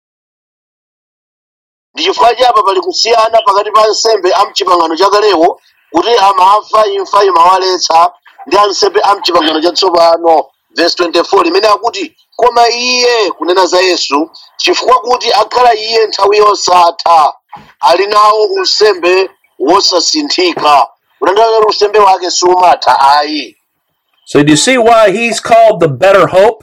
ndi chifukwa chapa pali kusiyana pakati pa ansembe a mchipangano chakalewo kuti amafa imfa imawaletsa ndi ansembe a mchipangano chatsopano verse 24 limene akuti koma iye kunena za yesu chifukwa kuti akhala iye nthawi yosatha ali nawo unsembe wosasinthika kutanthauza kuti unsembe wake sumatha ayi So do you see why he's called the better hope?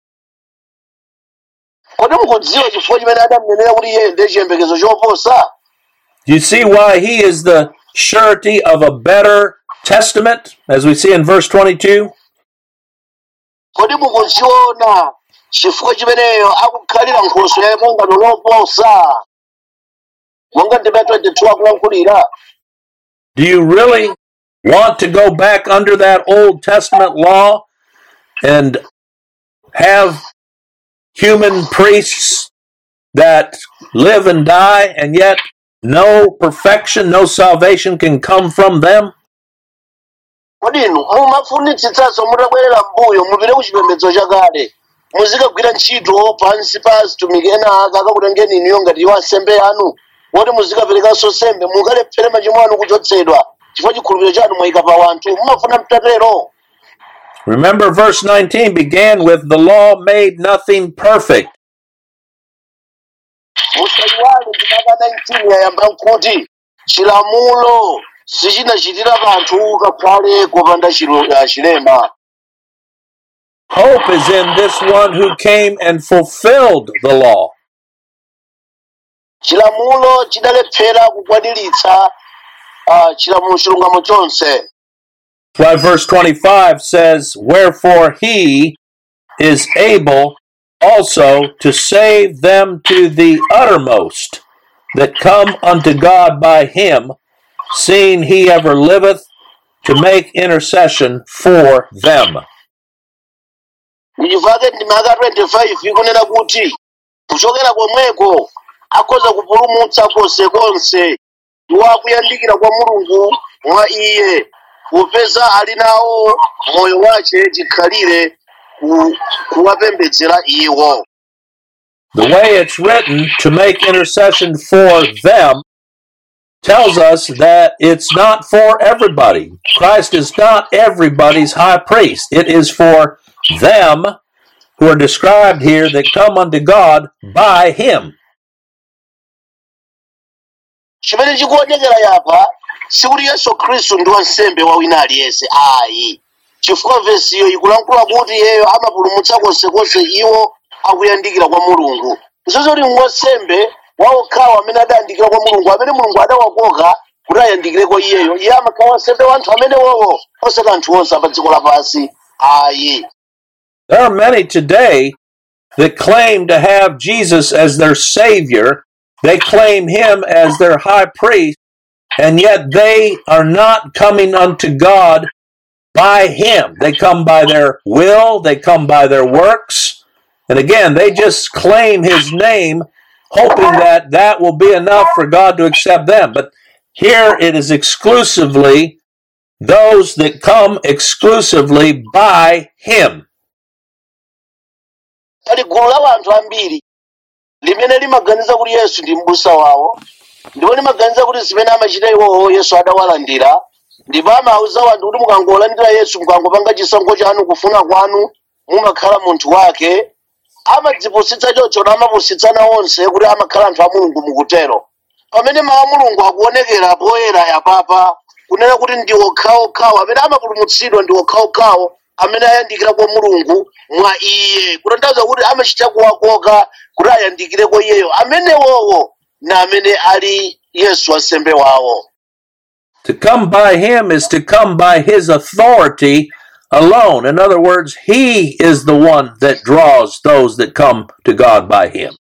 kodi mukudziwa chifukwa chimene adamunenera kuti iye ndiye chiyembekezo choposa Do you see why he is the surety of a better testament, as we see in verse 22? kodi mukuziona chifukwa chimeneyo akukhalira nkhoswe ya pangano loposa monga ndime 22 akulankhulira Do you really want to go back under that Old Testament law and have human priests that live and die, and yet no perfection, no salvation can come from them? kodi inu mumafunitsitsanso mutabwerera mbuyo mupite ku chipembedzo chakale muzikagwira ntchito pansi pa atumiki ena ake akakutengeni inuyo ngati iwo ansembe anu woti muzikaperekanso nsembe mukalephere machimo anu kuchotsedwa chifukwa chikhulupiriro chanu mwayika pa wanthu mumafuna mtatero Remember, verse 19 began with the law made nothing perfect. musayiwale ndimaka 19 yayamba nkuti chilamulo sichinachitira kanthu kakhale kopanda chilo- ah, chilema Hope is in this one who came and fulfilled the law. chilamulo chidalephera kukwaniritsa ah, chilamulo chilungamo chonse Why verse 25 says, Wherefore he is able also to save them to the uttermost that come unto God by him, seeing he ever liveth to make intercession for them. ndichifake ndimaka 25 ikunena kuti kuchokera komweko akhoza kupulumutsa konsekonse iwo akuyandikira kwa mulungu mwa iye popeza ali nawo moyo wace chikhalire ku- kuwapembedzera iwo The way it's written to make intercession for them tells us that it's not for everybody. Christ is not everybody's high priest. It is for them who are described here that come unto God by him. chimene chikuonekera yapa sikuti yesu khristu ndi wansembe wa wina aliyense ayi chifukwa vesiyo ikulankhula kuti iyeyo amapulumutsa konsekonse iwo akuyandikira kwa mulungu zozoti wansembe waokhawo amene adayandikira kwa mulungu amene mulungu adawakoka kuti ayandikire kwa iyeyo iye amakhala wansembe wa anthu amene wowo osati anthu onse pa dziko lapansi ayi There are many today that claim to have Jesus as their Savior. They claim Him as their high priest, and yet they are not coming unto God by Him. They come by their will, they come by their works, and again, they just claim His name, hoping that that will be enough for God to accept them. But here it is exclusively those that come exclusively by Him. pali gulu la wanthu ambiri limene limaganiza kuti yesu ndi m'busa wawo ndipo limaganiza kuti zimene amachita iwowo yesu adawalandira ndipo amawuza wanthu kuti mukangolandira yesu mukangopanga chisankho chanu kufuna kwanu mumakhala munthu wake amadzipusitsa choncho namapusitsana onse kuti amakhala anthu a mulungu mukutero pamene mawu a mulungu akuonekera poyera yapapa kunena kuti ndi okhaokhawo amene amapulumutsidwa ndi okhaokhawo amene ayandikira kwa mulungu mwa iye kutanthauza kuti amachita kuwakoka kuti ayandikire kwa iyeyo amenewowo na amene ali yesu wansembe wawo To come by him is to come by his authority alone. In other words, he is the one that draws those that come to God by him.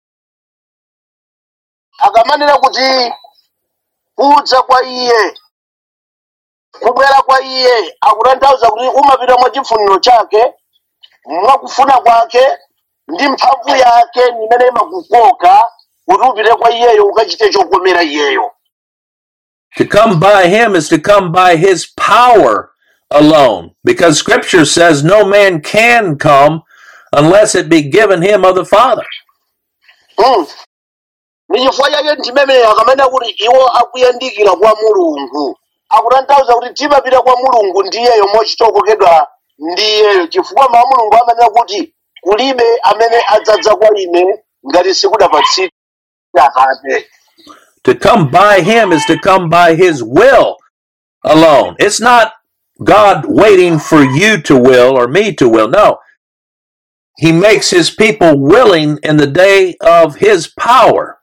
akamanena kuti kudza kwa iye kubwera kwa iye akutanthauza kuti umapita mwa chifuniro chake mwakufuna kwake ndi mphamvu yake imene imakukoka kuti upite kwa iyeyo ukachite chokomera iyeyo To come by him is to come by his power alone, because scripture says no man can come unless it be given him of the Father. Mm. ni chifukwa chake ndimemene akamena kuti iwo akuyandikira kwa mulungu akutanthauza kuti timapita kwa mulungu ndiyeyo mochitokokedwa ndiyeyo chifukwa mawu a mulungu amanena kuti kulibe amene adzadza kwa ine ngati sikudapatsidwa atate To come by him is to come by his will alone. It's not God waiting for you to will or me to will. No. He makes his people willing in the day of his power.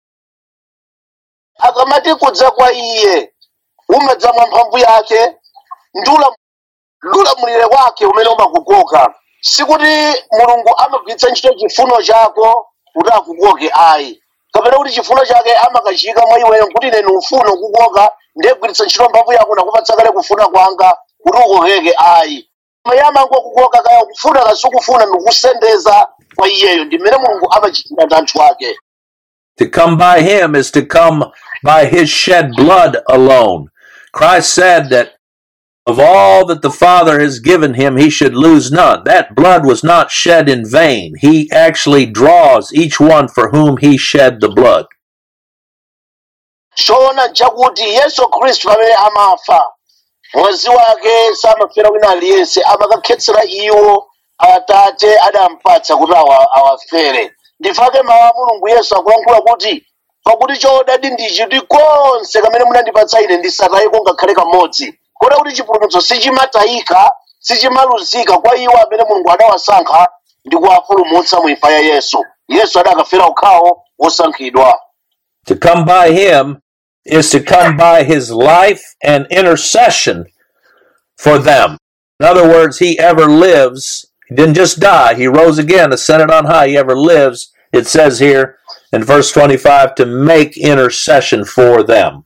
akamati kudza kwa iye umadza mwa mphamvu yake ndi ula- ndi ulamulire wake umene umakukoka sikuti mulungu amagwiritsa ntchito chifuno chako kuti akukoke ayi kapena kuti chifuno chake amakachiyika mwa iweyo kuti ine ufuna kukoka ndiye gwiritsa ntchito mphamvu yako nakupatsa kale kufuna kwanga kuti ukokeke ayi iye amangokukoka kaya kufuna kasukufuna ndikusendeza kwa iyeyo ndi mmene mulungu amachitira ndi anthu ake To come by him is to come by his shed blood alone. Christ said that of all that the Father has given him, he should lose none. That blood was not shed in vain. He actually draws each one for whom he shed the blood. choona nchakuti yesu khristu pamene amafa mwazi wake samafera wina aliyense amakakhetsera iwo atate adampatsa kuti awa- awafere ndifake mawu a mulungu yesu akulankhula kuti pakuti choodadi ndichi kuti konse kamene munandipatsa ine ndisatayiko ngakhale kamodzi kota kuti chipulumutso sichimatayika sichimaluzika kwa iwo amene mulungu adawasankha ndi kuwapulumutsa mu imfa ya yesu yesu adakafera okhawo wosankhidwa To come by him is to come by his life and intercession for them. In other words, he ever lives. He didn't just die, he rose again, ascended on high. He ever lives, it says here in verse 25, to make intercession for them.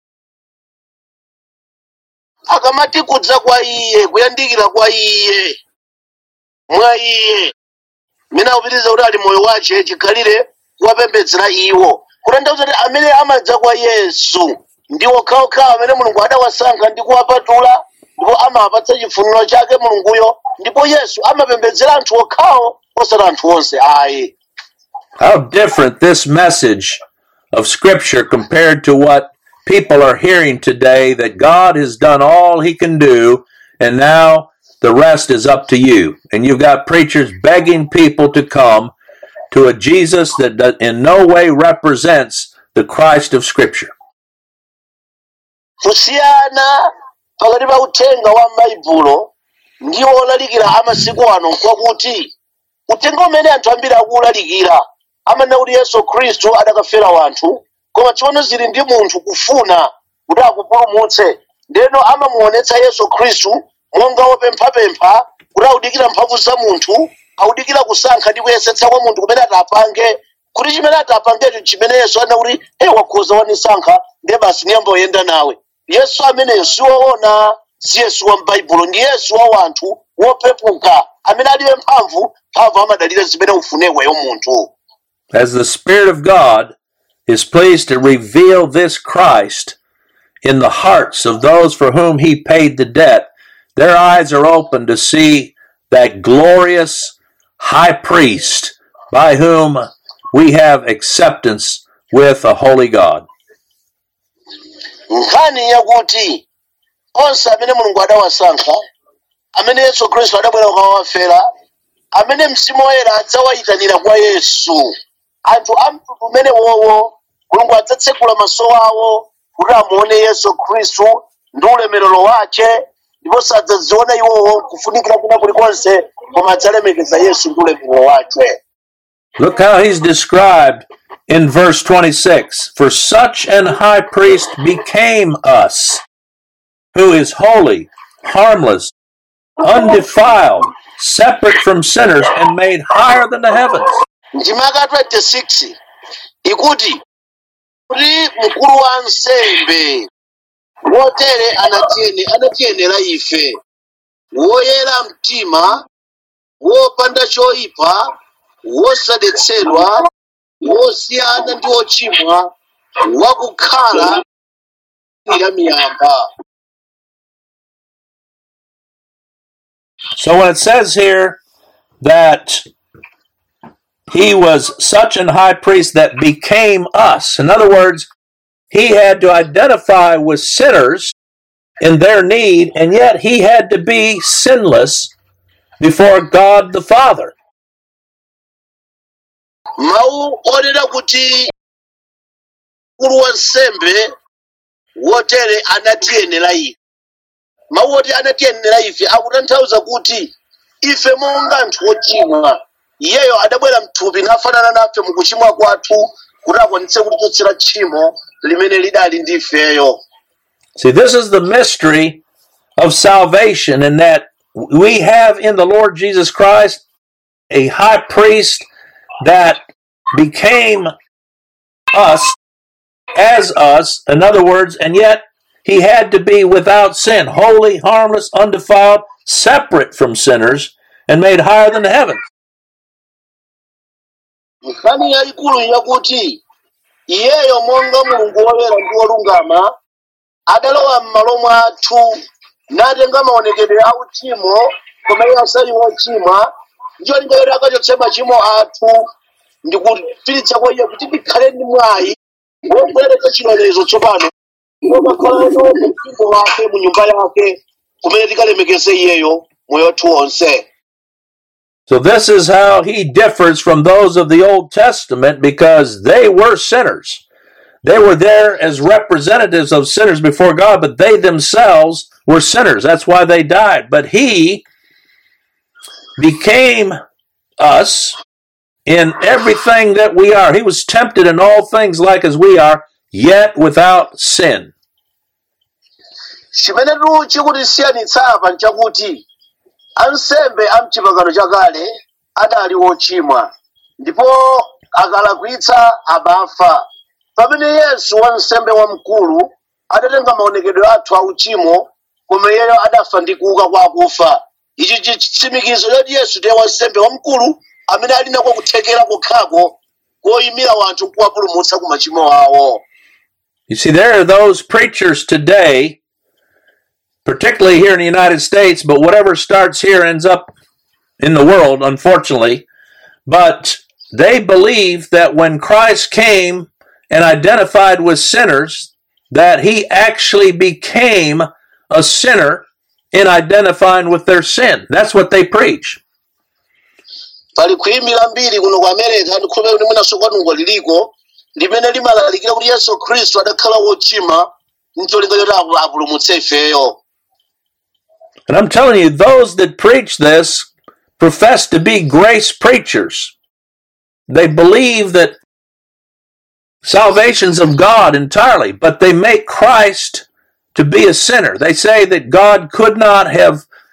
akamati kudza kwa iye kuyandikira kwa iye mwa iye mmene akupitiriza kuti ali moyo wace chikhalire kuwapembedzera iwo kutanthauza kuti amene amadza kwa yesu ndi okhaokhawo amene mulungu adawasankha ndi kuwapatula ndipo amawapatsa chifuniro chake mulunguyo ndipo yesu amapembedzera anthu okhawo osati anthu onse ayi How different this message of Scripture compared to what people are hearing today that God has done all he can do and now the rest is up to you. And you've got preachers begging people to come to a Jesus that does- in no way represents the Christ of Scripture. kusiyana pakati pa uthenga wa m'baibulo ndi olalikira amasiku ano kwakuti uthenga umene anthu ambiri akuwulalikira amanena kuti yesu khristu adakafera wanthu koma tsono zili ndi munthu kufuna kuti akupulumutse ndeno amamuonetsa yesu khristu monga wopemphapempha kuti audikira mphamvu za munthu audikira kusankha ndi kuyesetsa kwa munthu kumene atapange kuti chimene atapangecho chimeneyeso ana kuti e wakhoza wanisankha ndiye basi niyamboyenda nawe yesu ameneyo siwoona si yesu wa m'baibulo ndi yesu wa wanthu wopepuka amene alibe mphamvu mphamvu amadalira zimene ufunekwayo munthu As the Spirit of God is pleased to reveal this Christ in the hearts of those for whom he paid the debt, their eyes are open to see that glorious high priest by whom we have acceptance with a holy God. nkhani yakuti onse amene mulungu adawasankha amene yesu khristu adabwera kukawafera amene mzimu woyera adzawayitanira kwa yesu anthu a mtundu umene wowo mulungu adzatsekula maso awo kuti amuone yesu khristu ndi ulemerero wace ndipo sadzadziona iwowo kufunikira kuna kulikonse koma adzalemekeza yesu ndi ulemerero wace Look how he's described in verse 26 For such an high priest became us, who is holy, harmless, undefiled, separate from sinners, and made higher than the heavens. ndimaka 26 ikuti kuti mkulu wa nsembe wotere anatiyene anatiyenera ife woyera mtima wopanda choyipa wosadetsedwa wosiyana ndi ochimwa wakukhala ira miyamba So when it says here that he was such an high priest that became us, in other words, he had to identify with sinners in their need, and yet he had to be sinless before God the Father. mawu onena kuti mkulu wa nsembe wotere anatiyenera ife mawu oti anatiyenera ife akutanthauza kuti ife monga anthu ochimwa iyeyo adabwera mthupi nafanana nafe mukuchimwa kwathu kuti akwanitse kutichotsera tchimo limene lidali ndi ifeyo See, this is the mystery of salvation, in that we have in the Lord Jesus Christ a high priest that became us as us, in other words, and yet he had to be without sin, holy, harmless, undefiled, separate from sinners, and made higher than the heavens. nkhani yayikulu yakuti iyeyo monga mulungu woyera ndi wolungama adalowa m'malo mwathu natenga maonekedwe a uchimo koma iye asali wochimwa ndicho lingalero akachotse machimo athu ndi kufiritsa kwa iye kuti tikhale ndi mwayi wobweretsa chilolezo tsopano womakhalano mu mpingo wake mu nyumba yake kumene tikalemekeze iyeyo moyo wathu wonse So, this is how he differs from those of the Old Testament because they were sinners. They were there as representatives of sinners before God, but they themselves were sinners. That's why they died. But he became us in everything that we are. He was tempted in all things like as we are, yet without sin. chimene chikutisiyanitsa apa nchakuti ansembe a mchipangano chakale adali wochimwa ndipo akalakwitsa amafa pamene yesu wansembe wamkulu adatenga maonekedwe athu a uchimo koma iyeyo adafa ndi kuuka kwa akufa ichi chitsimikizo choti yesu ndiye wansembe wamkulu amene ali nako kuthekera kokhako koyimira wanthu nkuwapulumutsa ku machimo awo You see, there are those preachers today, particularly here in the United States, but whatever starts here ends up in the world, unfortunately. But they believe that when Christ came and identified with sinners, that he actually became a sinner in identifying with their sin. That's what they preach. pali kuyimira mbiri kuno ku america ndikhulupirira kuti mwinanso kwanuko liliko limene limalalikira kuti yesu khristu adakhala wochimwa ncholinga choti apu- apulumutse ifeyo And I'm telling you, those that preach this profess to be grace preachers. They believe that salvation's of God entirely, but they make Christ to be a sinner. They say that God could not have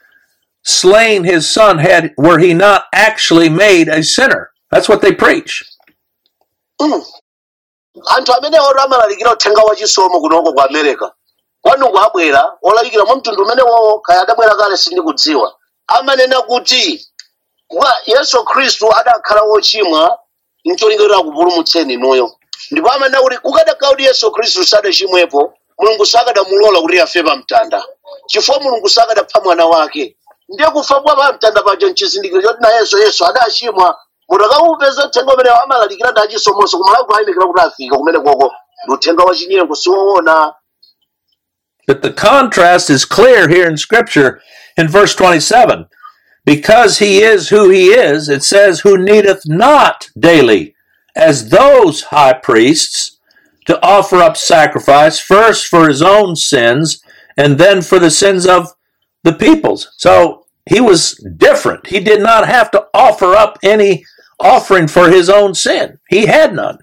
slain his son had were he not actually made a sinner. That's what they preach. Mm. anthu amene oti amalalikira uthenga wachisomo kunoko ku america kwanuku abwera olalikira mwa mtundu umenewowo kaya adabwera kale sindikudziwa amanena kuti kwa yesu khristu adakhala wochimwa ncholingalira kupulumutseni inuyo ndipo amanena kuti kukadakhala kuti yesu khristu sadachimwepo mulungu sakadamulola kuti afe pa mtanda chifukwa mulungu sakadapha mwana wake ndiye kufa kwa pa mtanda paja nchizindikiro choti nayenso yesu adachimwa munthu akaupeza uthenga umene amalalikira ndi achisomonso kumalawi ayimikira kuti afika kumene koko ndi uthenga wachinyengo siwoona But the contrast is clear here in Scripture in verse 27. Because he is who he is, it says, who needeth not daily, as those high priests, to offer up sacrifice, first for his own sins, and then for the sins of the peoples. So he was different. He did not have to offer up any offering for his own sin, he had none.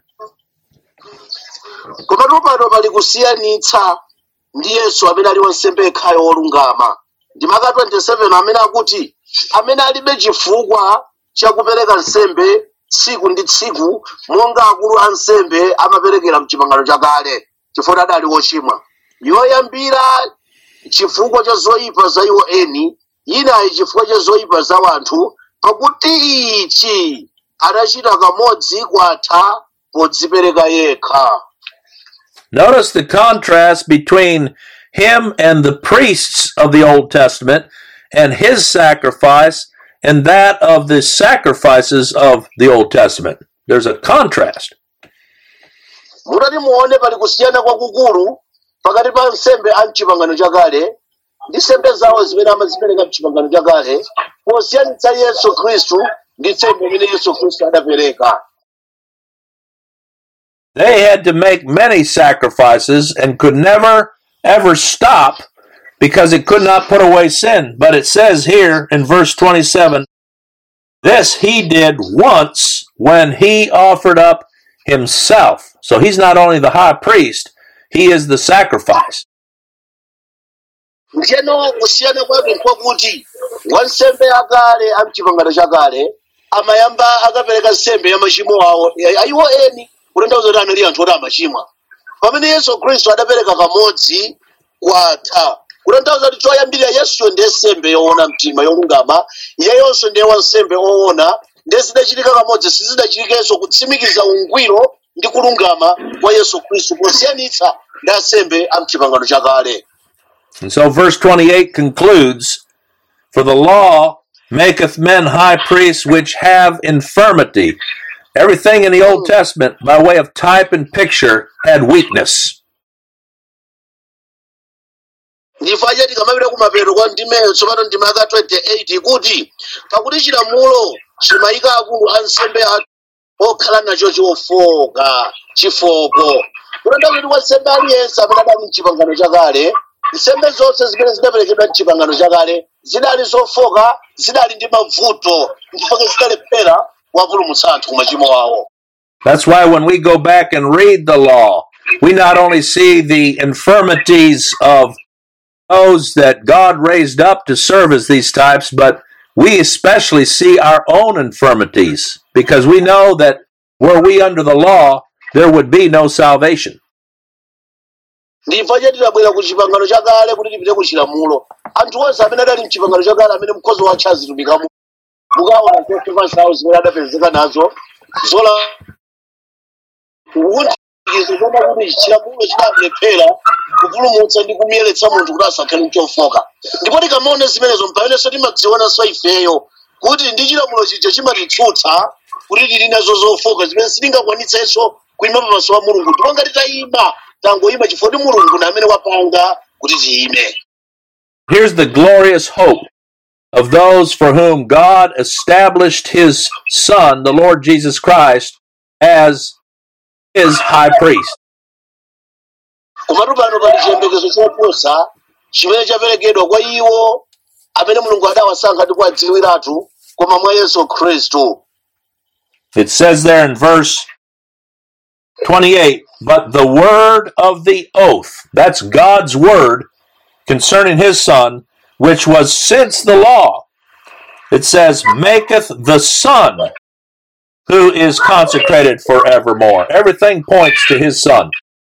komatu pano pali kusiyanitsa ndi yesu amene ali wansembe yekhayo wolungama ndi maka 27 amene akuti amene alibe chifukwa chakupereka nsembe tsiku ndi tsiku monga akulu a nsembe amaperekera mchipangano chakale chifukwa adali wochimwa yoyambira chifukwa cha zoyipa za iwo eni inayi chifukwa cha zoyipa za wanthu pakuti ichi adachita kamodzi kwatha podzipereka yekha Notice the contrast between him and the priests of the Old Testament and his sacrifice and that of the sacrifices of the Old Testament. There's a contrast. mutati muone pali kusiyana kwakukulu pakati pa nsembe a mchipangano chakale ndi nsembe zawo zimene amazipereka mchipangano chakale posiyanitsa yesu khristu ndi nsembe imene yesu khristu adapereka They had to make many sacrifices and could never, ever stop because it could not put away sin. But it says here in verse 27 this he did once when he offered up himself. So he's not only the high priest, he is the sacrifice. ndiyeno kusiyana kwake nkwakuti wansembe akale a mchipangano chakale amayamba akapereka nsembe ya machimo awo ayiwo eni kutanthauza kuti anali anthu oti amachimwa pamene yesu khristu adapereka kamodzi kwatha kutanthauza kuti choyambirira yesuyo ndiye nsembe yoona mtima yolungama iyeyonso ndiye wansembe oona ndiye zidachitika kamodzi sizidachitikenso kutsimikiza ungwiro ndi kulungama kwa yesu khristu posiyanitsa ndi ansembe a mchipangano chakale And so verse 28 concludes For the law maketh men high priests which have infirmity. Everything in the Old Testament, by way of type and picture, had weakness. ndifaje tikamapita kumapeto kwa ndimeyo tsopano ndima yaka 28 kuti pakuti chilamulo chimayika akulu a nsembe ake okhala nacho chofoka chifoko kutanthauza kuti wansembe aliyense amene adali mchipangano chakale nsembe zonse zimene zidaperekedwa mchipangano chakale zidali zofoka zidali ndi mavuto mpaka zidalephera kuwapulumutsa anthu ku machimo awo That's why when we go back and read the law, we not only see the infirmities of those that God raised up to serve as these types, but we especially see our own infirmities because we know that were we under the law, there would be no salvation. ndimva chati tidabwera ku chipangano chakale kuti tipite ku chilamulo anthu onse amene adali mchipangano chakale amene mkhozi watcha azitumikamo mukaona zofoka zawo zimene adapezeka nazo zola kukundikizo zoma kuti chilamulo chidamlephera kupulumutsa ndi kumiyeretsa munthu kuti asakhale mchofoka ndipo tikamaona zimenezo mpaenenso timadzionanso ifeyo kuti ndi chilamulo chija chimatitsutsa kuti tili nazo zofoka zimene sitingakwanitsenso kuyima pamaso pa mulungu ndipo ngati tayima tangoyima chifukwa kuti mulungu ndi amene wapanga kuti tiyime Here's the glorious hope of those for whom God established his Son, the Lord Jesus Christ, as his high priest. komatu pano pali chiyembekezo choposa chimene chaperekedwa kwa iwo amene mulungu adawasankha ndi kuwadziwiratu koma mwa yesu khristu It says there in verse 28 But the word of the oath, that's God's word concerning his Son, which was since the law, It says, maketh the Son who is consecrated forevermore. Everything points to his Son.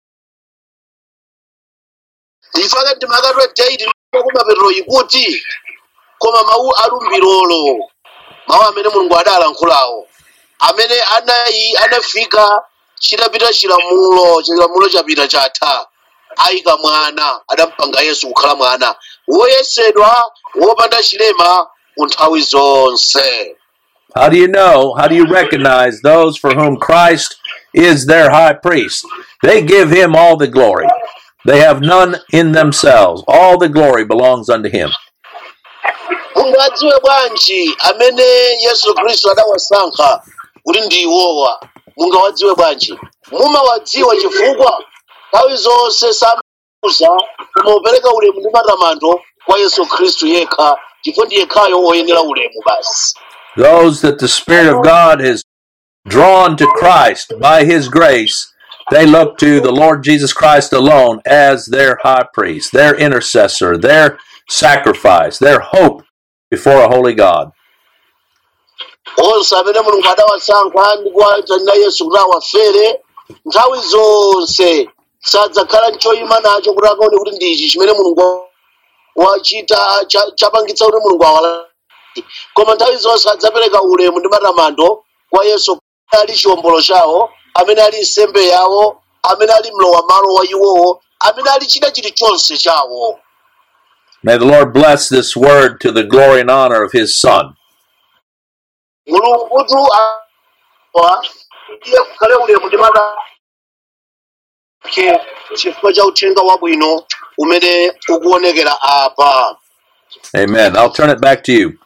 ndifaka ndi maka 28 kumapeto ikuti koma mawu alumbirolo mawu amene mulungu adalankhulawo amene anayi anafika chitapita chilamulo chilamulo chapita chatha ayika mwana adampanga yesu kukhala mwana woyesedwa wopanda chilema ku nthawi zonse How do you know? How do you recognize those for whom Christ is their high priest? They give him all the glory. They have none in themselves. All the glory belongs unto him. mungadziwe bwanji amene yesu khristu adawasankha kuti ndi iwowa mungawadziwe bwanji mumawadziwa chifukwa nthawi zonse samauza kumapereka ulemu ndi matamando kwa yesu khristu yekha chifukwa ndi yekhayo oyenera ulemu basi Those that the Spirit of God has drawn to Christ by his grace, they look to the Lord Jesus Christ alone as their high priest, their intercessor, their sacrifice, their hope before a holy God. onse amene mulungu adawasankha ndi kuwatanira yesu kuti awafere nthawi zonse sadzakhala nchoyima nacho kuti akaone kuti ndi ichi chimene mulungu wachita cha- chapangitsa kuti mulungu awala koma nthawi zonse adzapereka ulemu ndi matamando kwa yesu amene ali chiwombolo chawo amene ali nsembe yawo amene ali mlowa malo wa iwowo amene ali chida chilichonse chawo May the Lord bless this word to the glory and honor of his Son. mulungutu awa iye kukhale ulemu ndi matamando ake chifukwa cha uthenga wabwino umene ukuonekera apa Amen. I'll turn it back to you.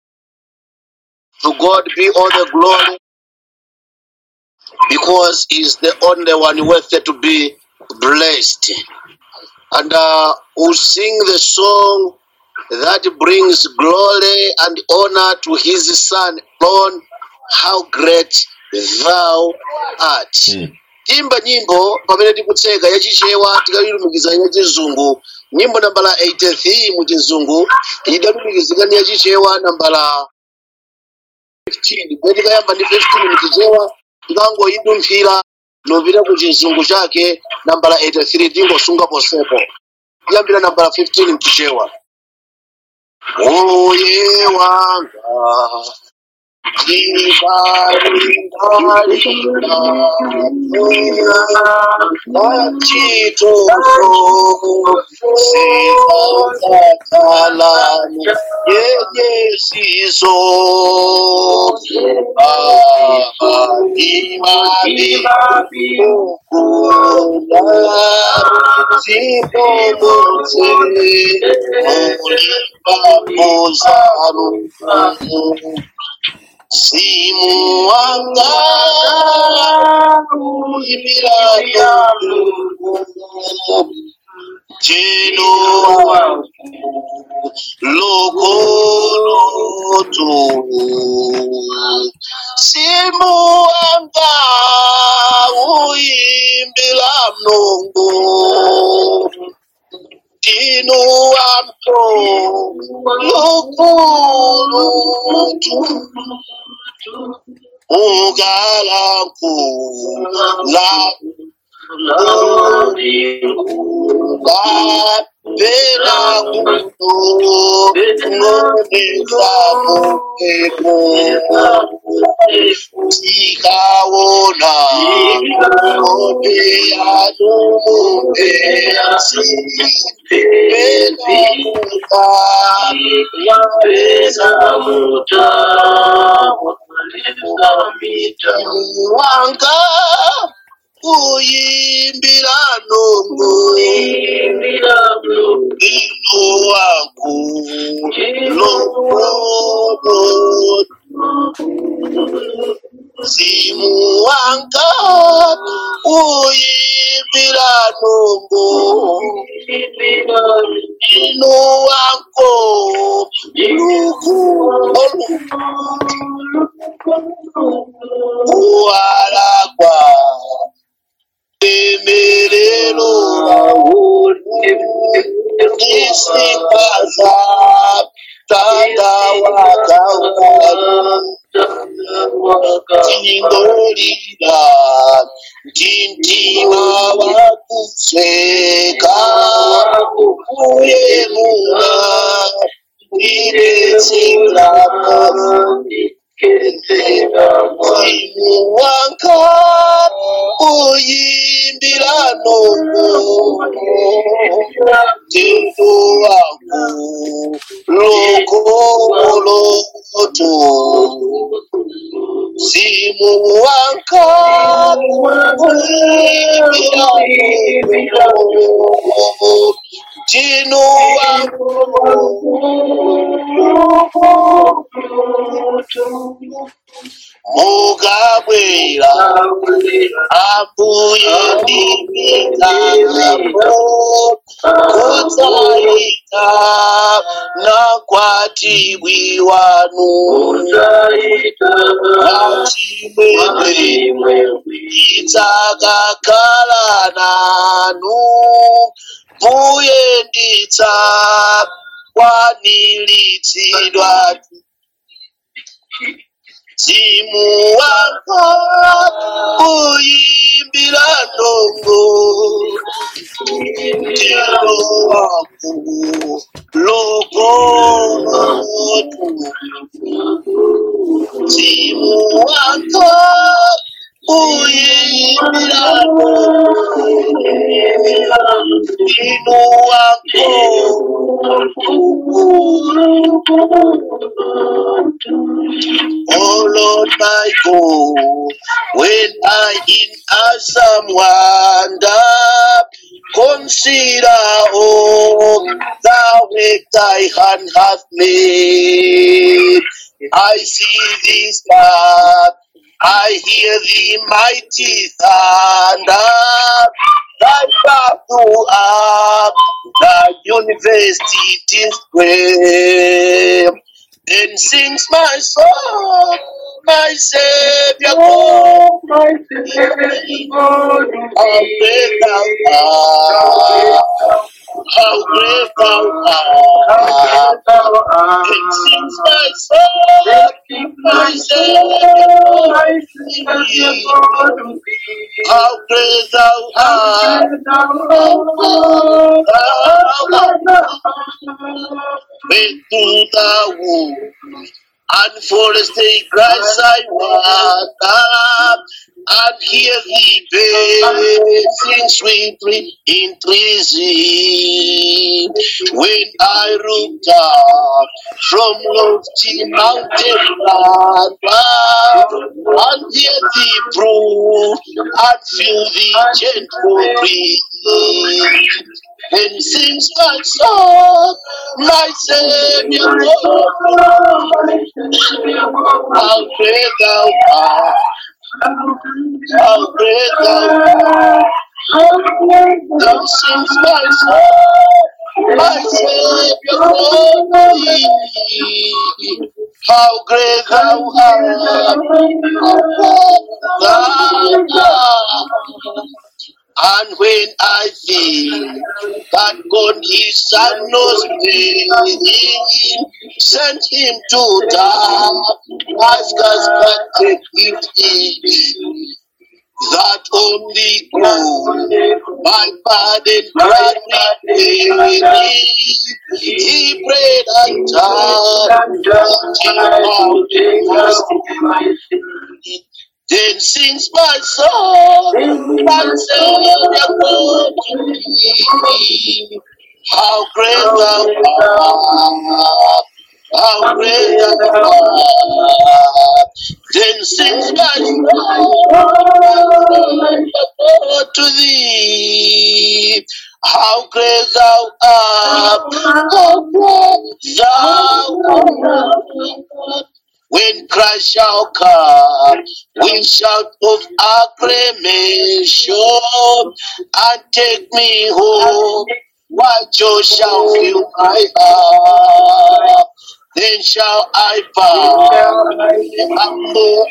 To God be all the glory because He's the only one worthy to be blessed. And uh, we'll sing the song that brings glory and honor to His Son alone. How great thou art. Hmm. timba nyimbo pamene tikutseka yachichewa tikayilumikiza yachizungu nyimbo nambala 83 mu chizungu idalumikizika ndi yachichewa nambala 15 kwe tikayamba ndi 15 muchichewa tikangoyidumphira nopita ku chizungu chake nambala 83 tingosunga posepo tiyambira nambala 15 mchichewa oye wanga yenyesiso Thank Simu wanga uimirano jeno lokoloto Simu wanga uimbila mnongo Dino amto lokoloto Ugalanku la la pena kuto ngoneza mupepo Tikaona Ope anume Si pena kuta wanga uyimbira nongo ino wangu lokono simu wanga uyimbira nongo ino wangu luku walagwa emerero isipaza mtanda wa Kalvari tingolira ndimtima wakuseka uye muna ndidetseramo mzimu wanga uyimbira nomo mtendo wangu lokoloto mzimu wanga uyimbira nomo mtendo wangu mukabwera ambuye ndimitambo kudzaita nakwatibwi wanu achimwemwe idzakakhala nanu mbuye nditsa kwanilitsidwa Timu wako uyimbira ndongo Timu wako lokomoto Timu wako uyimbira ndongo Timu wako Oh Lord my God, when I in awesome wonder consider all the work thy hand hath made. I see thee star, I hear the mighty thunder, thy battle up, the university display. Then sings my soul, my Savior God, how great thou art, how great thou art. Then sings my soul, my Savior God, how great thou art, thou art. When through the womb and forest they grass I water and hear thee bathing sweetly in trees. When I looked up from lofty mountain above and hear thee brood and feel the gentle breeze. Then sings my soul, my Savior, Lord, how great thou art, how great thou art. Then sings my soul, my Savior, Lord, how great thou art, how great thou art. And when I think that God his son knows me, sent him to die, ask us but take it easy. That only God, my pardon gladly He prayed and died, then sings my soul, my Savior God to thee. How great thou art, how great thou art. Then sings my soul, my Savior God to thee. How great thou art, how great thou art. When Christ shall come, we shout of acclamation and take me home. What joy shall fill my heart? then shall I bow. Humble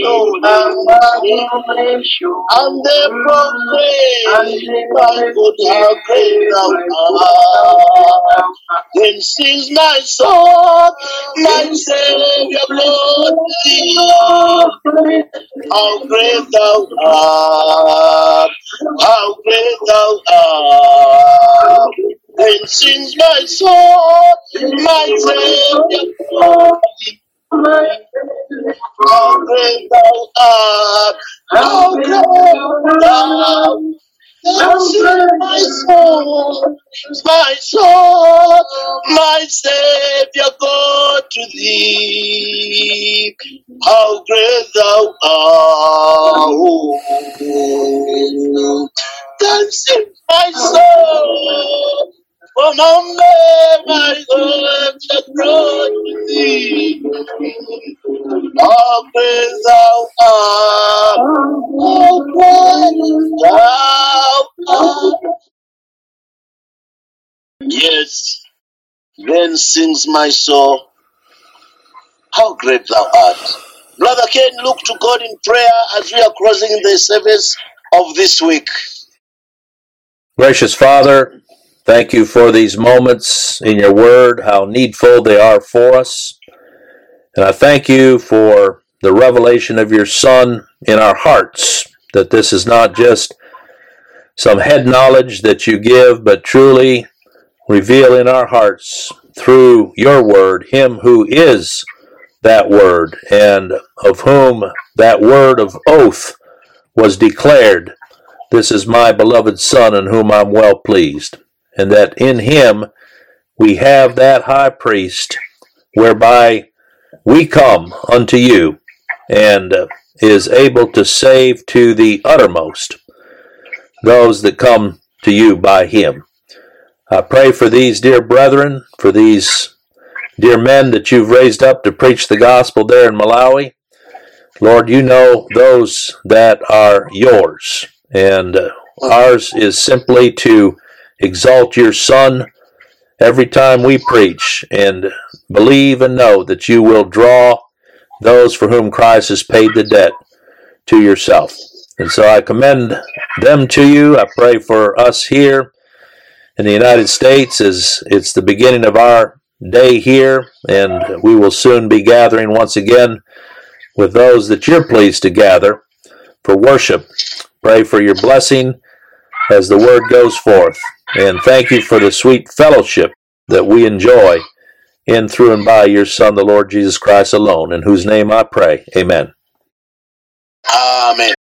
adoration, and the proclaim, my God, how great thou art. Then sings my soul, my Savior, Lord, thee. How great thou art, how great thou art. Then sings my soul, my Savior, Lord, thee. How great thou art, how great thou Thou sings my soul, my soul, my Savior, God to thee. How great thou art. Thou sings my soul, for now my God shall grow to thee. How great thou art, how great thou art. Yes, then sings my soul, how great thou art. Brother Ken, look to God in prayer as we are closing the service of this week. Gracious Father, thank you for these moments in your word, how needful they are for us. And I thank you for the revelation of your Son in our hearts, that this is not just some head knowledge that you give, but truly reveal in our hearts through your word him who is that word and of whom that word of oath was declared this is my beloved son in whom i'm well pleased and that in him we have that high priest whereby we come unto you and uh, is able to save to the uttermost those that come to you by him I pray for these dear brethren, for these dear men that you've raised up to preach the gospel there in Malawi. Lord, you know those that are yours, and uh, ours is simply to exalt your Son every time we preach and believe and know that you will draw those for whom Christ has paid the debt to yourself. And so I commend them to you. I pray for us here in the United States as it's the beginning of our day here, and we will soon be gathering once again with those that you're pleased to gather for worship. Pray for your blessing as the word goes forth. And thank you for the sweet fellowship that we enjoy in, through, and by your Son, the Lord Jesus Christ alone, in whose name I pray. Amen. Amen.